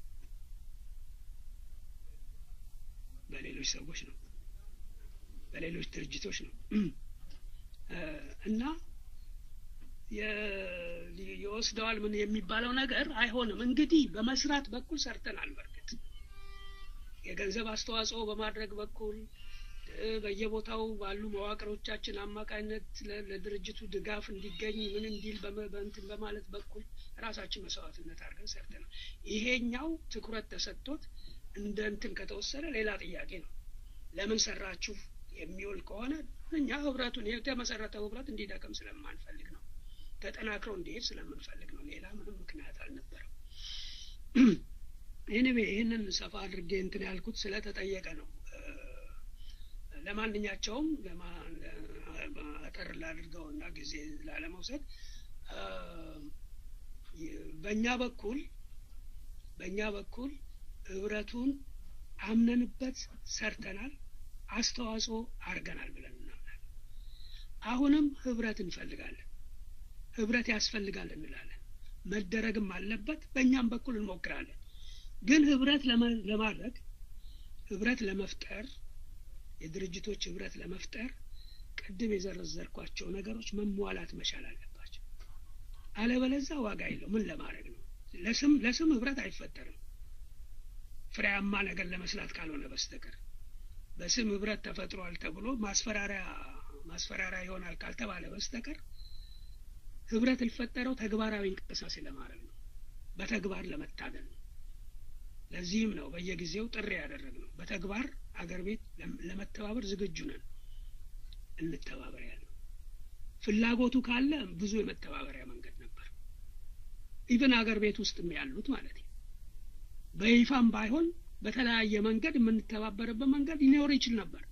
በሌሎች ሰዎች ነው፣ በሌሎች ድርጅቶች ነው እና ይወስደዋል ምን የሚባለው ነገር አይሆንም። እንግዲህ በመስራት በኩል ሰርተናል። በርግጥ የገንዘብ አስተዋጽኦ በማድረግ በኩል በየቦታው ባሉ መዋቅሮቻችን አማካኝነት ለድርጅቱ ድጋፍ እንዲገኝ ምን እንዲል በእንትን በማለት በኩል ራሳችን መስዋዕትነት አድርገን ሰርተናል። ይሄኛው ትኩረት ተሰጥቶት እንደ እንትን ከተወሰደ ሌላ ጥያቄ ነው። ለምን ሰራችሁ የሚውል ከሆነ እኛ ህብረቱን የተመሰረተው ህብረት እንዲደቅም ስለማንፈልግ ነው። ተጠናክረው እንዲሄድ ስለምንፈልግ ነው። ሌላ ምንም ምክንያት አልነበረም። ኤኒዌ ይህንን ሰፋ አድርጌ እንትን ያልኩት ስለተጠየቀ ነው። ለማንኛቸውም አጠር ላድርገውና ጊዜ ላለመውሰድ በእኛ በኩል በእኛ በኩል ህብረቱን አምነንበት ሰርተናል፣ አስተዋጽኦ አድርገናል ብለን እናምናለን። አሁንም ህብረት እንፈልጋለን። ህብረት ያስፈልጋል እንላለን። መደረግም አለበት። በእኛም በኩል እንሞክራለን። ግን ህብረት ለማድረግ ህብረት ለመፍጠር የድርጅቶች ህብረት ለመፍጠር ቅድም የዘረዘርኳቸው ነገሮች መሟላት መቻል አለባቸው። አለበለዛ ዋጋ የለው። ምን ለማድረግ ነው? ለስም ለስም ህብረት አይፈጠርም ፍሬያማ ነገር ለመስላት ካልሆነ በስተቀር በስም ህብረት ተፈጥሯል ተብሎ ማስፈራሪያ ማስፈራሪያ ይሆናል ካልተባለ በስተቀር ህብረት ሊፈጠረው ተግባራዊ እንቅስቃሴ ለማድረግ ነው፣ በተግባር ለመታገል ነው። ለዚህም ነው በየጊዜው ጥሪ ያደረግነው። በተግባር አገር ቤት ለመተባበር ዝግጁ ነን፣ እንተባበር ያለው ፍላጎቱ ካለ ብዙ የመተባበሪያ መንገድ ነበር። ኢቨን አገር ቤት ውስጥም ያሉት ማለት ነው። በይፋም ባይሆን በተለያየ መንገድ የምንተባበርበት መንገድ ሊኖር ይችል ነበር።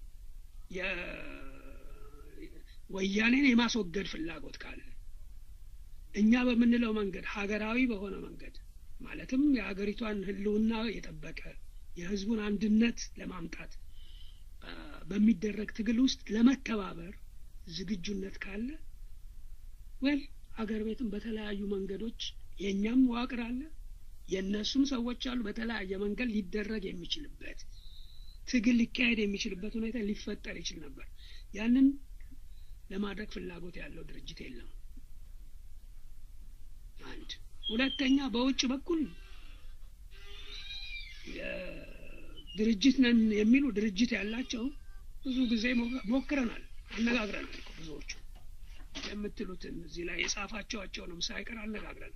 ወያኔን የማስወገድ ፍላጎት ካለ እኛ በምንለው መንገድ ሀገራዊ በሆነ መንገድ ማለትም የሀገሪቷን ሕልውና የጠበቀ የሕዝቡን አንድነት ለማምጣት በሚደረግ ትግል ውስጥ ለመተባበር ዝግጁነት ካለ ወል ሀገር ቤትም በተለያዩ መንገዶች የእኛም መዋቅር አለ፣ የእነሱም ሰዎች አሉ። በተለያየ መንገድ ሊደረግ የሚችልበት ትግል ሊካሄድ የሚችልበት ሁኔታ ሊፈጠር ይችል ነበር። ያንን ለማድረግ ፍላጎት ያለው ድርጅት የለም። አንድ ሁለተኛ፣ በውጭ በኩል ድርጅት ነን የሚሉ ድርጅት ያላቸው ብዙ ጊዜ ሞክረናል፣ አነጋግረናል። ብዙዎቹ የምትሉትን እዚህ ላይ የጻፋቸዋቸውንም ሳይቀር አነጋግረናል፣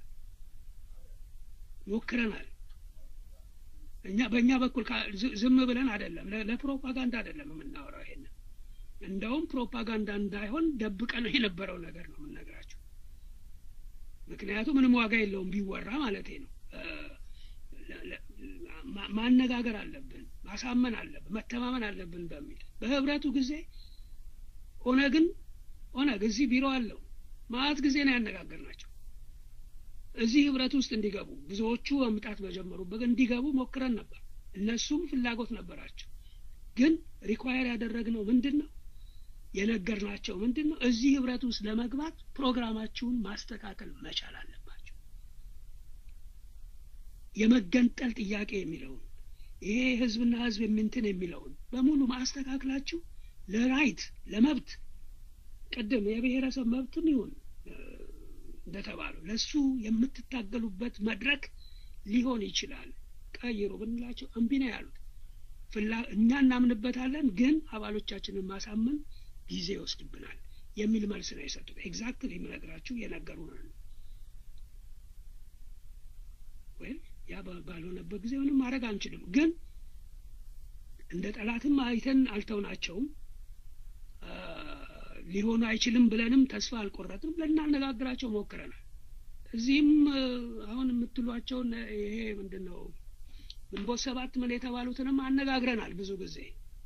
ሞክረናል። እኛ በእኛ በኩል ዝም ብለን አይደለም፣ ለፕሮፓጋንዳ አይደለም የምናወራው። ይሄንን እንደውም ፕሮፓጋንዳ እንዳይሆን ደብቀ ነው የነበረው ነገር ነው የምንነግራቸው። ምክንያቱም ምንም ዋጋ የለውም ቢወራ ማለት ነው። ማነጋገር አለብን። ማሳመን አለብን፣ መተማመን አለብን በሚል በህብረቱ ጊዜ ኦነግን ኦነግ እዚህ ቢሮ አለው ማአት ጊዜ ነው ያነጋገርናቸው እዚህ ህብረት ውስጥ እንዲገቡ ብዙዎቹ መምጣት በጀመሩበት እንዲገቡ ሞክረን ነበር። እነሱም ፍላጎት ነበራቸው። ግን ሪኳየር ያደረግነው ምንድን ነው የነገርናቸው ምንድን ነው እዚህ ህብረት ውስጥ ለመግባት ፕሮግራማችሁን ማስተካከል መቻል አለባቸው። የመገንጠል ጥያቄ የሚለውን ይሄ ህዝብና ህዝብ የምንትን የሚለውን በሙሉ ማስተካከላችሁ ለራይት ለመብት ቅድም የብሔረሰብ መብትም ይሁን እንደተባለው ለሱ የምትታገሉበት መድረክ ሊሆን ይችላል። ቀይሩ ብንላቸው እምቢ ነው ያሉት። ፍላ እኛ እናምንበታለን፣ ግን አባሎቻችንን ማሳመን ጊዜ ይወስድብናል የሚል መልስ ነው የሰጡት። ኤግዛክትሊ የምነግራችሁ የነገሩን ነው። ወይም ያ ባልሆነበት ጊዜ ምንም ማድረግ አንችልም። ግን እንደ ጠላትም አይተን አልተውናቸውም። ሊሆኑ አይችልም ብለንም ተስፋ አልቆረጥም። ልናነጋግራቸው ሞክረናል። እዚህም አሁን የምትሏቸውን ይሄ ምንድን ነው ግንቦት ሰባት ምን የተባሉትንም አነጋግረናል ብዙ ጊዜ።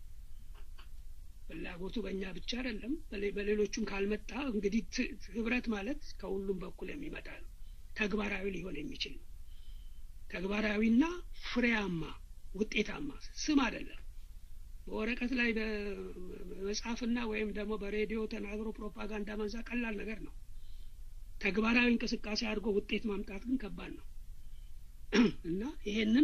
ፍላጎቱ በእኛ ብቻ አይደለም፣ በሌሎቹም ካልመጣ እንግዲህ ህብረት ማለት ከሁሉም በኩል የሚመጣ ነው። ተግባራዊ ሊሆን የሚችል ነው። ተግባራዊና ፍሬያማ ውጤታማ ስም አይደለም። በወረቀት ላይ በመጽሐፍና ወይም ደግሞ በሬዲዮ ተናግሮ ፕሮፓጋንዳ መንዛ ቀላል ነገር ነው። ተግባራዊ እንቅስቃሴ አድርጎ ውጤት ማምጣት ግን ከባድ ነው እና ይሄንን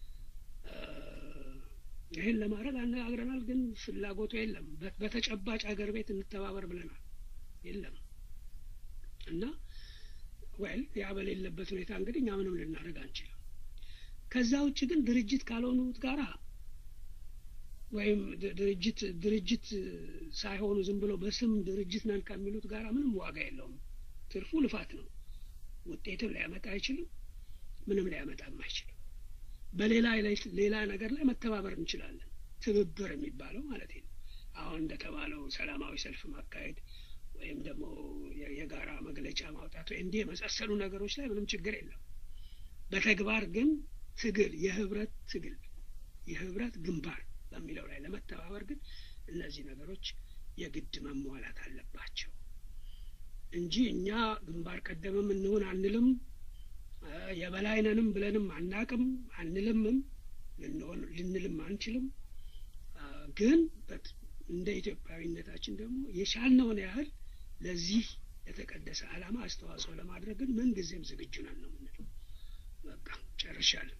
ይህን ለማድረግ አነጋግረናል፣ ግን ፍላጎቱ የለም። በተጨባጭ ሀገር ቤት እንተባበር ብለናል፣ የለም እና ወይል ያ በሌለበት ሁኔታ እንግዲህ እኛ ምንም ልናደርግ አንችልም። ከዛ ውጭ ግን ድርጅት ካልሆኑት ጋራ ወይም ድርጅት ድርጅት ሳይሆኑ ዝም ብሎ በስም ድርጅት ነን ከሚሉት ጋራ ምንም ዋጋ የለውም። ትርፉ ልፋት ነው። ውጤትም ሊያመጣ አይችልም። ምንም ሊያመጣም አይችልም። በሌላ ሌላ ነገር ላይ መተባበር እንችላለን። ትብብር የሚባለው ማለት ነው። አሁን እንደተባለው ሰላማዊ ሰልፍ ማካሄድ ወይም ደግሞ የጋራ መግለጫ ማውጣት ወይ እንዲህ የመሳሰሉ ነገሮች ላይ ምንም ችግር የለም። በተግባር ግን ትግል፣ የህብረት ትግል፣ የህብረት ግንባር በሚለው ላይ ለመተባበር ግን እነዚህ ነገሮች የግድ መሟላት አለባቸው እንጂ እኛ ግንባር ቀደምም እንሆን አንልም፣ የበላይነንም ብለንም አናቅም አንልምም፣ ልንልም አንችልም። ግን እንደ ኢትዮጵያዊነታችን ደግሞ የቻልነውን ያህል ለዚህ የተቀደሰ ዓላማ አስተዋጽኦ ለማድረግ ግን ምንጊዜም ዝግጁ ነን ነው የምንለው። በቃ ጨርሻለሁ።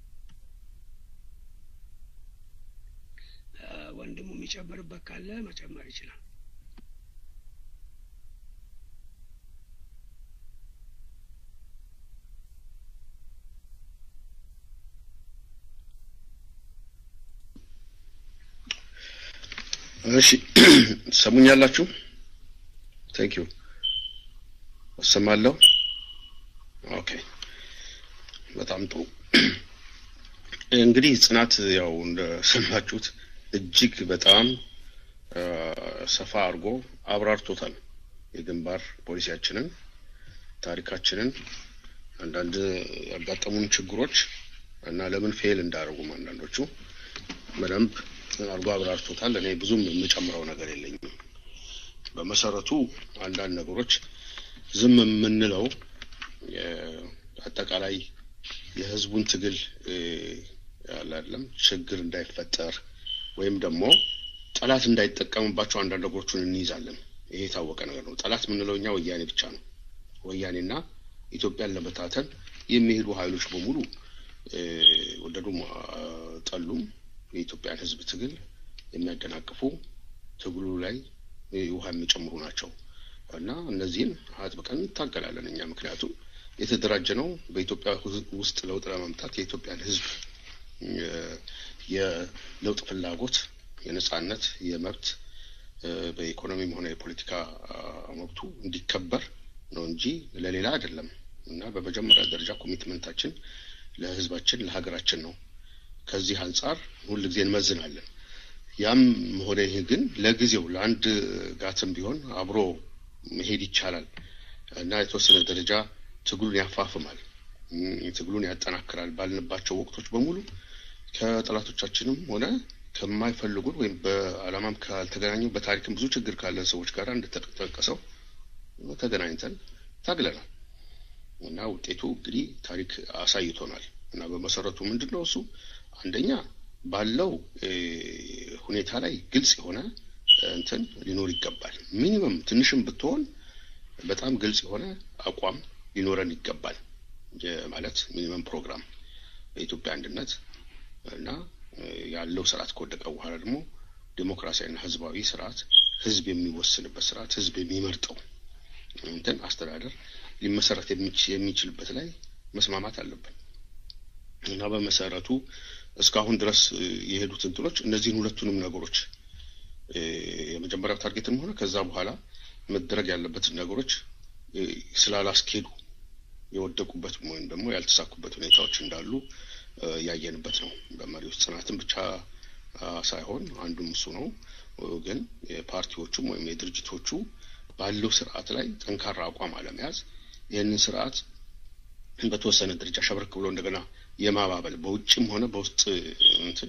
ወንድሙ የሚጨምርበት ካለ መጨመር ይችላል። እሺ ሰሙኛላችሁ? ቴንክ ዩ እሰማለሁ። ኦኬ በጣም ጥሩ። እንግዲህ ጽናት ያው እንደሰማችሁት እጅግ በጣም ሰፋ አድርጎ አብራርቶታል። የግንባር ፖሊሲያችንን፣ ታሪካችንን፣ አንዳንድ ያጋጠሙን ችግሮች እና ለምን ፌል እንዳደረጉም አንዳንዶቹ በደንብ አድርጎ አብራርቶታል። እኔ ብዙም የምጨምረው ነገር የለኝም። በመሰረቱ አንዳንድ ነገሮች ዝም የምንለው አጠቃላይ የህዝቡን ትግል ያላለም ችግር እንዳይፈጠር ወይም ደግሞ ጠላት እንዳይጠቀምባቸው አንዳንድ ነገሮችን እንይዛለን። ይሄ የታወቀ ነገር ነው። ጠላት የምንለው እኛ ወያኔ ብቻ ነው። ወያኔና ኢትዮጵያን ለመታተን የሚሄዱ ኃይሎች በሙሉ ወደዱም ጠሉም የኢትዮጵያን ህዝብ ትግል የሚያደናቅፉ ትግሉ ላይ ውሃ የሚጨምሩ ናቸው እና እነዚህን አጥብቀን እንታገላለን እኛ ምክንያቱም የተደራጀ ነው በኢትዮጵያ ውስጥ ለውጥ ለማምጣት የኢትዮጵያን ህዝብ የለውጥ ፍላጎት የነጻነት የመብት በኢኮኖሚም ሆነ የፖለቲካ መብቱ እንዲከበር ነው እንጂ ለሌላ አይደለም እና በመጀመሪያ ደረጃ ኮሚትመንታችን ለህዝባችን ለሀገራችን ነው ከዚህ አንጻር ሁልጊዜ እንመዝናለን ያም ሆነ ይህ ግን ለጊዜው ለአንድ ጋትም ቢሆን አብሮ መሄድ ይቻላል እና የተወሰነ ደረጃ ትግሉን ያፋፍማል ትግሉን ያጠናክራል ባልንባቸው ወቅቶች በሙሉ ከጠላቶቻችንም ሆነ ከማይፈልጉን ወይም በዓላማም ካልተገናኙ በታሪክም ብዙ ችግር ካለን ሰዎች ጋር እንደተጠቀሰው ተገናኝተን ታግለናል እና ውጤቱ እንግዲህ ታሪክ አሳይቶናል። እና በመሰረቱ ምንድን ነው እሱ አንደኛ ባለው ሁኔታ ላይ ግልጽ የሆነ እንትን ሊኖር ይገባል። ሚኒመም ትንሽም ብትሆን በጣም ግልጽ የሆነ አቋም ሊኖረን ይገባል። ማለት ሚኒመም ፕሮግራም በኢትዮጵያ አንድነት እና ያለው ስርዓት ከወደቀ በኋላ ደግሞ ዴሞክራሲያዊና ህዝባዊ ስርዓት ህዝብ የሚወስንበት ስርዓት ህዝብ የሚመርጠው እንትን አስተዳደር ሊመሰረት የሚችልበት ላይ መስማማት አለብን እና በመሰረቱ እስካሁን ድረስ የሄዱት እንትኖች እነዚህን ሁለቱንም ነገሮች የመጀመሪያው ታርጌትም ሆነ ከዛ በኋላ መደረግ ያለበትን ነገሮች ስላላስኬዱ የወደቁበት ወይም ደግሞ ያልተሳኩበት ሁኔታዎች እንዳሉ ያየንበት ነው። በመሪዎች ጽናትን ብቻ ሳይሆን አንዱም እሱ ነው። ግን የፓርቲዎቹም ወይም የድርጅቶቹ ባለው ስርዓት ላይ ጠንካራ አቋም አለመያዝ ይህንን ስርዓት በተወሰነ ደረጃ ሸብረክ ብሎ እንደገና የማባበል በውጭም ሆነ በውስጥ እንትን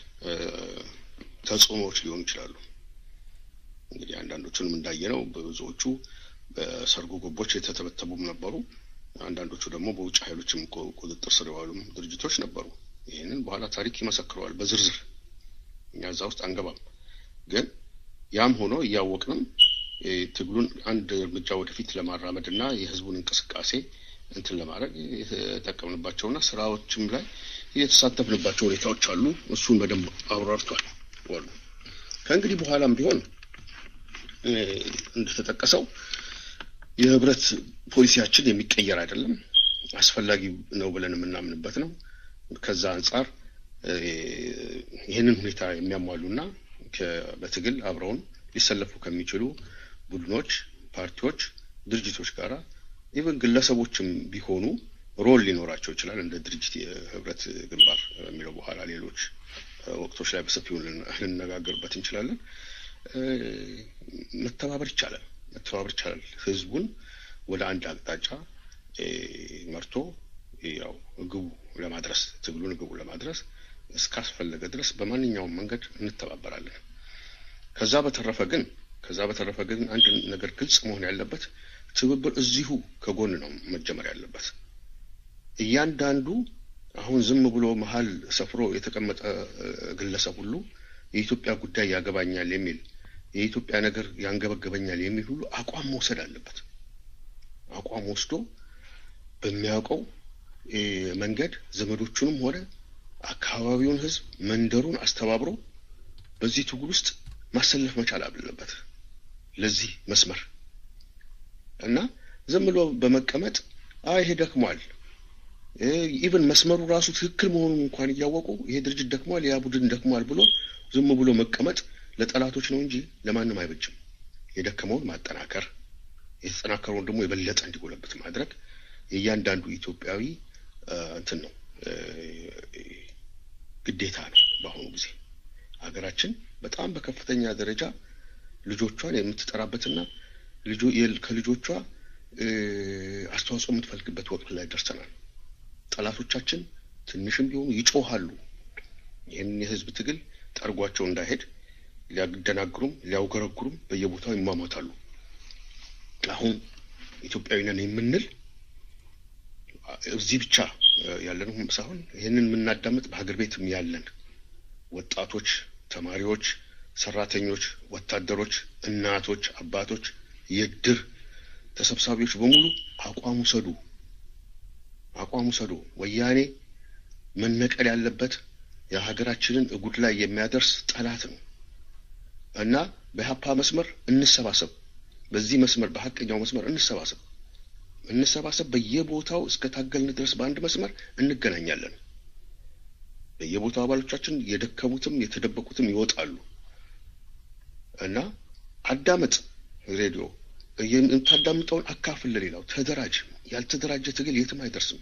ተጽዕኖዎች ሊሆኑ ይችላሉ። እንግዲህ አንዳንዶቹንም እንዳየነው ብዙዎቹ በሰርጎ ገቦች የተተበተቡም ነበሩ። አንዳንዶቹ ደግሞ በውጭ ኃይሎችም ቁጥጥር ስር የዋሉም ድርጅቶች ነበሩ። ይህንን በኋላ ታሪክ ይመሰክረዋል በዝርዝር እኛ እዛ ውስጥ አንገባም። ግን ያም ሆኖ እያወቅንም ትግሉን አንድ እርምጃ ወደፊት ለማራመድ እና የህዝቡን እንቅስቃሴ እንትን ለማድረግ የተጠቀምንባቸውና ስራዎችም ላይ የተሳተፍንባቸው ሁኔታዎች አሉ። እሱን በደንብ አብራርቷል ዋሉ። ከእንግዲህ በኋላም ቢሆን እንደተጠቀሰው የህብረት ፖሊሲያችን የሚቀየር አይደለም፣ አስፈላጊ ነው ብለን የምናምንበት ነው። ከዛ አንጻር ይህንን ሁኔታ የሚያሟሉና በትግል አብረውን ሊሰለፉ ከሚችሉ ቡድኖች፣ ፓርቲዎች፣ ድርጅቶች ጋር ኢቨን ግለሰቦችም ቢሆኑ ሮል ሊኖራቸው ይችላል። እንደ ድርጅት የህብረት ግንባር የሚለው በኋላ ሌሎች ወቅቶች ላይ በሰፊው ልንነጋገርበት እንችላለን። መተባበር ይቻላል መተባበር ይቻላል። ህዝቡን ወደ አንድ አቅጣጫ መርቶ ያው ግቡ ለማድረስ ትግሉን ግቡ ለማድረስ እስካስፈለገ ድረስ በማንኛውም መንገድ እንተባበራለን። ከዛ በተረፈ ግን ከዛ በተረፈ ግን አንድ ነገር ግልጽ መሆን ያለበት ትብብር እዚሁ ከጎን ነው መጀመር ያለበት። እያንዳንዱ አሁን ዝም ብሎ መሀል ሰፍሮ የተቀመጠ ግለሰብ ሁሉ የኢትዮጵያ ጉዳይ ያገባኛል የሚል የኢትዮጵያ ነገር ያንገበገበኛል የሚል ሁሉ አቋም መውሰድ አለበት። አቋም ወስዶ በሚያውቀው መንገድ ዘመዶቹንም ሆነ አካባቢውን ህዝብ መንደሩን አስተባብሮ በዚህ ትግል ውስጥ ማሰለፍ መቻል አለበት። ለዚህ መስመር እና ዝም ብሎ በመቀመጥ አይ ይሄ ደክሟል፣ ኢቨን መስመሩ ራሱ ትክክል መሆኑን እንኳን እያወቁ ይሄ ድርጅት ደክሟል፣ ያ ቡድን ደክሟል ብሎ ዝም ብሎ መቀመጥ ለጠላቶች ነው እንጂ ለማንም አይበጅም። የደከመውን ማጠናከር፣ የተጠናከረውን ደግሞ የበለጠ እንዲጎለብት ማድረግ የእያንዳንዱ ኢትዮጵያዊ እንትን ነው ግዴታ ነው። በአሁኑ ጊዜ ሀገራችን በጣም በከፍተኛ ደረጃ ልጆቿን የምትጠራበትና ከልጆቿ አስተዋጽኦ የምትፈልግበት ወቅት ላይ ደርሰናል። ጠላቶቻችን ትንሽም ቢሆኑ ይጮሃሉ። ይህንን የህዝብ ትግል ጠርጓቸው እንዳይሄድ ሊያደናግሩም ሊያውገረግሩም በየቦታው ይሟሟታሉ። አሁን ኢትዮጵያዊ ነን የምንል እዚህ ብቻ ያለንም ሳይሆን ይህንን የምናዳምጥ በሀገር ቤትም ያለን ወጣቶች፣ ተማሪዎች፣ ሰራተኞች፣ ወታደሮች፣ እናቶች፣ አባቶች፣ የድር ተሰብሳቢዎች በሙሉ አቋም ውሰዱ፣ አቋም ውሰዱ። ወያኔ መነቀል ያለበት የሀገራችንን እጉድ ላይ የሚያደርስ ጠላት ነው እና በሀፓ መስመር እንሰባሰብ። በዚህ መስመር በሀቀኛው መስመር እንሰባሰብ እንሰባሰብ። በየቦታው እስከ ታገልን ድረስ በአንድ መስመር እንገናኛለን። በየቦታው አባሎቻችን የደከሙትም የተደበቁትም ይወጣሉ እና አዳመጥ ሬዲዮ የምታዳምጠውን አካፍል ለሌላው ተደራጅ። ያልተደራጀ ትግል የትም አይደርስም።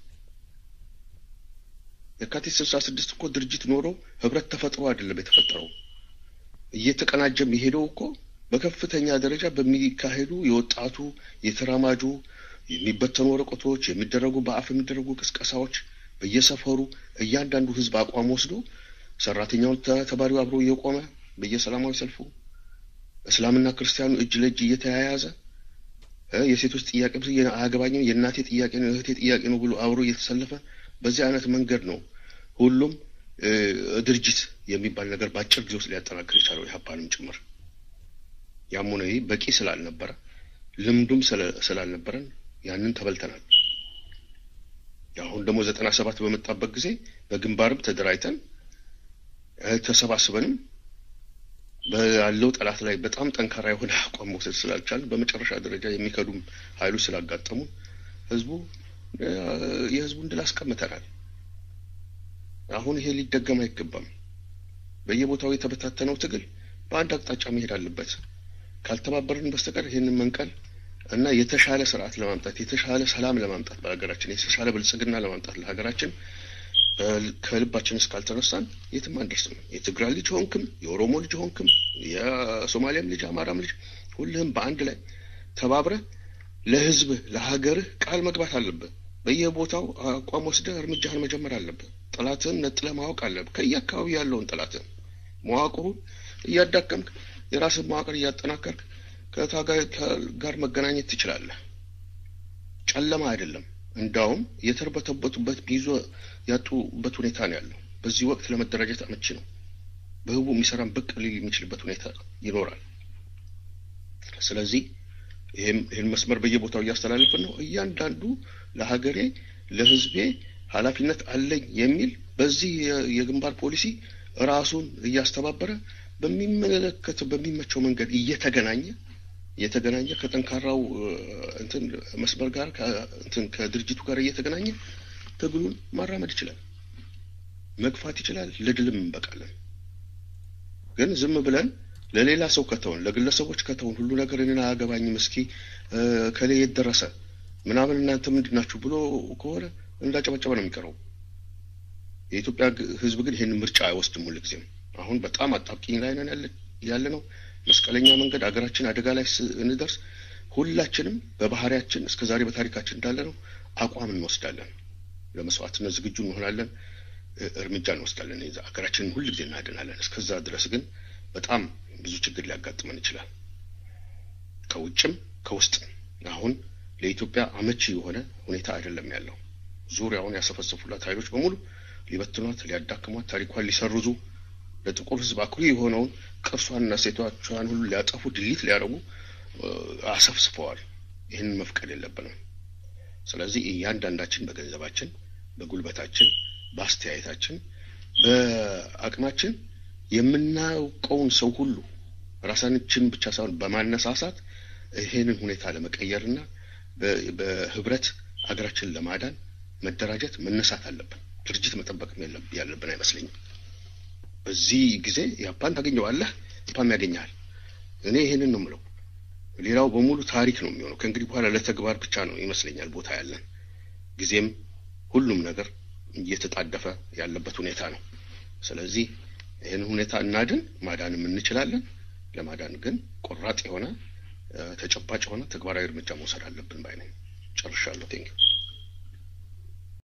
የካቲት ስልሳ ስድስት እኮ ድርጅት ኖሮ ህብረት ተፈጥሮ አይደለም የተፈጠረው። እየተቀናጀም የሄደው እኮ በከፍተኛ ደረጃ በሚካሄዱ የወጣቱ የተራማጁ የሚበተኑ ወረቀቶች የሚደረጉ በአፍ የሚደረጉ ቅስቀሳዎች በየሰፈሩ እያንዳንዱ ህዝብ አቋም ወስዶ ሰራተኛውን ተባሪው አብሮ እየቆመ በየሰላማዊ ሰልፉ እስላምና ክርስቲያኑ እጅ ለእጅ እየተያያዘ የሴቶች ጥያቄ አያገባኝም የእናቴ ጥያቄ ነው የእህቴ ጥያቄ ነው ብሎ አብሮ እየተሰለፈ በዚህ አይነት መንገድ ነው ሁሉም ድርጅት የሚባል ነገር በአጭር ጊዜ ውስጥ ሊያጠናክር የቻለው ኢህአፓንም ጭምር። ያም ሆነ ይህ በቂ ስላልነበረ ልምዱም ስላልነበረን ያንን ተበልተናል። አሁን ደግሞ ዘጠና ሰባት በመጣበት ጊዜ በግንባርም ተደራጅተን ተሰባስበንም ያለው ጠላት ላይ በጣም ጠንካራ የሆነ አቋም መውሰድ ስላልቻልን በመጨረሻ ደረጃ የሚከዱም ኃይሎች ስላጋጠሙ ህዝቡ የህዝቡን ድል አስቀምተናል። አሁን ይሄ ሊደገም አይገባም። በየቦታው የተበታተነው ትግል በአንድ አቅጣጫ መሄድ አለበት። ካልተባበርን በስተቀር ይህንን መንቀል እና የተሻለ ስርዓት ለማምጣት የተሻለ ሰላም ለማምጣት በሀገራችን የተሻለ ብልጽግና ለማምጣት ለሀገራችን ከልባችን እስካልተነሳን የትም አንደርስም። የትግራይ ልጅ ሆንክም፣ የኦሮሞ ልጅ ሆንክም፣ የሶማሊያም ልጅ አማራም ልጅ ሁልህም በአንድ ላይ ተባብረህ ለህዝብህ ለሀገርህ ቃል መግባት አለብህ። በየቦታው አቋም ወስደህ እርምጃህን መጀመር አለብህ። ጠላትህን ነጥለህ ማወቅ አለብህ። ከየአካባቢ ያለውን ጠላትህን መዋቅሩን እያዳከምክ የራስህ መዋቅር እያጠናከርክ ከታጋይ ጋር መገናኘት ትችላለህ። ጨለማ አይደለም። እንዳውም የተርበተበቱበት ይዞ ያጡበት ሁኔታ ነው ያለው። በዚህ ወቅት ለመደራጀት አመቺ ነው። በህቡ የሚሰራን ብቅ ሊል የሚችልበት ሁኔታ ይኖራል። ስለዚህ ይህን መስመር በየቦታው እያስተላለፍን ነው። እያንዳንዱ ለሀገሬ ለህዝቤ ኃላፊነት አለኝ የሚል በዚህ የግንባር ፖሊሲ ራሱን እያስተባበረ በሚመለከት በሚመቸው መንገድ እየተገናኘ እየተገናኘ ከጠንካራው እንትን መስመር ጋር እንትን ከድርጅቱ ጋር እየተገናኘ ትግሉን ማራመድ ይችላል፣ መግፋት ይችላል። ለድልም እንበቃለን። ግን ዝም ብለን ለሌላ ሰው ከተውን፣ ለግለሰቦች ከተውን፣ ሁሉ ነገር እኔን አያገባኝም፣ እስኪ ከሌ የት ደረሰ ምናምን እናንተ ምንድን ናችሁ ብሎ ከሆነ እንዳጨበጨበ ነው የሚቀረው። የኢትዮጵያ ህዝብ ግን ይህንን ምርጫ አይወስድም። ሁልጊዜም አሁን በጣም አጣብቂኝ ላይ ነን ያለ ነው። መስቀለኛ መንገድ አገራችን አደጋ ላይ ስንደርስ ሁላችንም በባህሪያችን እስከ ዛሬ በታሪካችን እንዳለ ነው አቋም እንወስዳለን። ለመስዋዕትነት ዝግጁ እንሆናለን። እርምጃ እንወስዳለን። ሀገራችንን ሁል ጊዜ እናድናለን። እስከዛ ድረስ ግን በጣም ብዙ ችግር ሊያጋጥመን ይችላል፣ ከውጭም ከውስጥም። አሁን ለኢትዮጵያ አመቺ የሆነ ሁኔታ አይደለም ያለው። ዙሪያውን ያሰፈሰፉላት ኃይሎች በሙሉ ሊበትኗት፣ ሊያዳክሟት፣ ታሪኳን ሊሰርዙ ለጥቁር ሕዝብ አኩሪ የሆነውን ቅርሷንና ሴቷቿን ሁሉ ሊያጠፉ ድሊት ሊያደርጉ አሰፍስፈዋል። ይህንን መፍቀድ የለብንም። ስለዚህ እያንዳንዳችን በገንዘባችን፣ በጉልበታችን፣ በአስተያየታችን፣ በአቅማችን የምናውቀውን ሰው ሁሉ ራሳችን ብቻ ሳይሆን በማነሳሳት ይሄንን ሁኔታ ለመቀየርና በህብረት አገራችንን ለማዳን መደራጀት መነሳት አለብን። ድርጅት መጠበቅም ያለብን አይመስለኝም። በዚህ ጊዜ ያፓን ታገኘዋለህ፣ ያፓም ያገኘሃል። እኔ ይሄንን ነው የምለው። ሌላው በሙሉ ታሪክ ነው የሚሆነው። ከእንግዲህ በኋላ ለተግባር ብቻ ነው ይመስለኛል ቦታ ያለን። ጊዜም ሁሉም ነገር እየተጣደፈ ያለበት ሁኔታ ነው። ስለዚህ ይህን ሁኔታ እናድን፣ ማዳንም እንችላለን። ለማዳን ግን ቆራጥ የሆነ ተጨባጭ የሆነ ተግባራዊ እርምጃ መውሰድ አለብን ባይ ነኝ። ጨርሻለሁ። ቴንኪው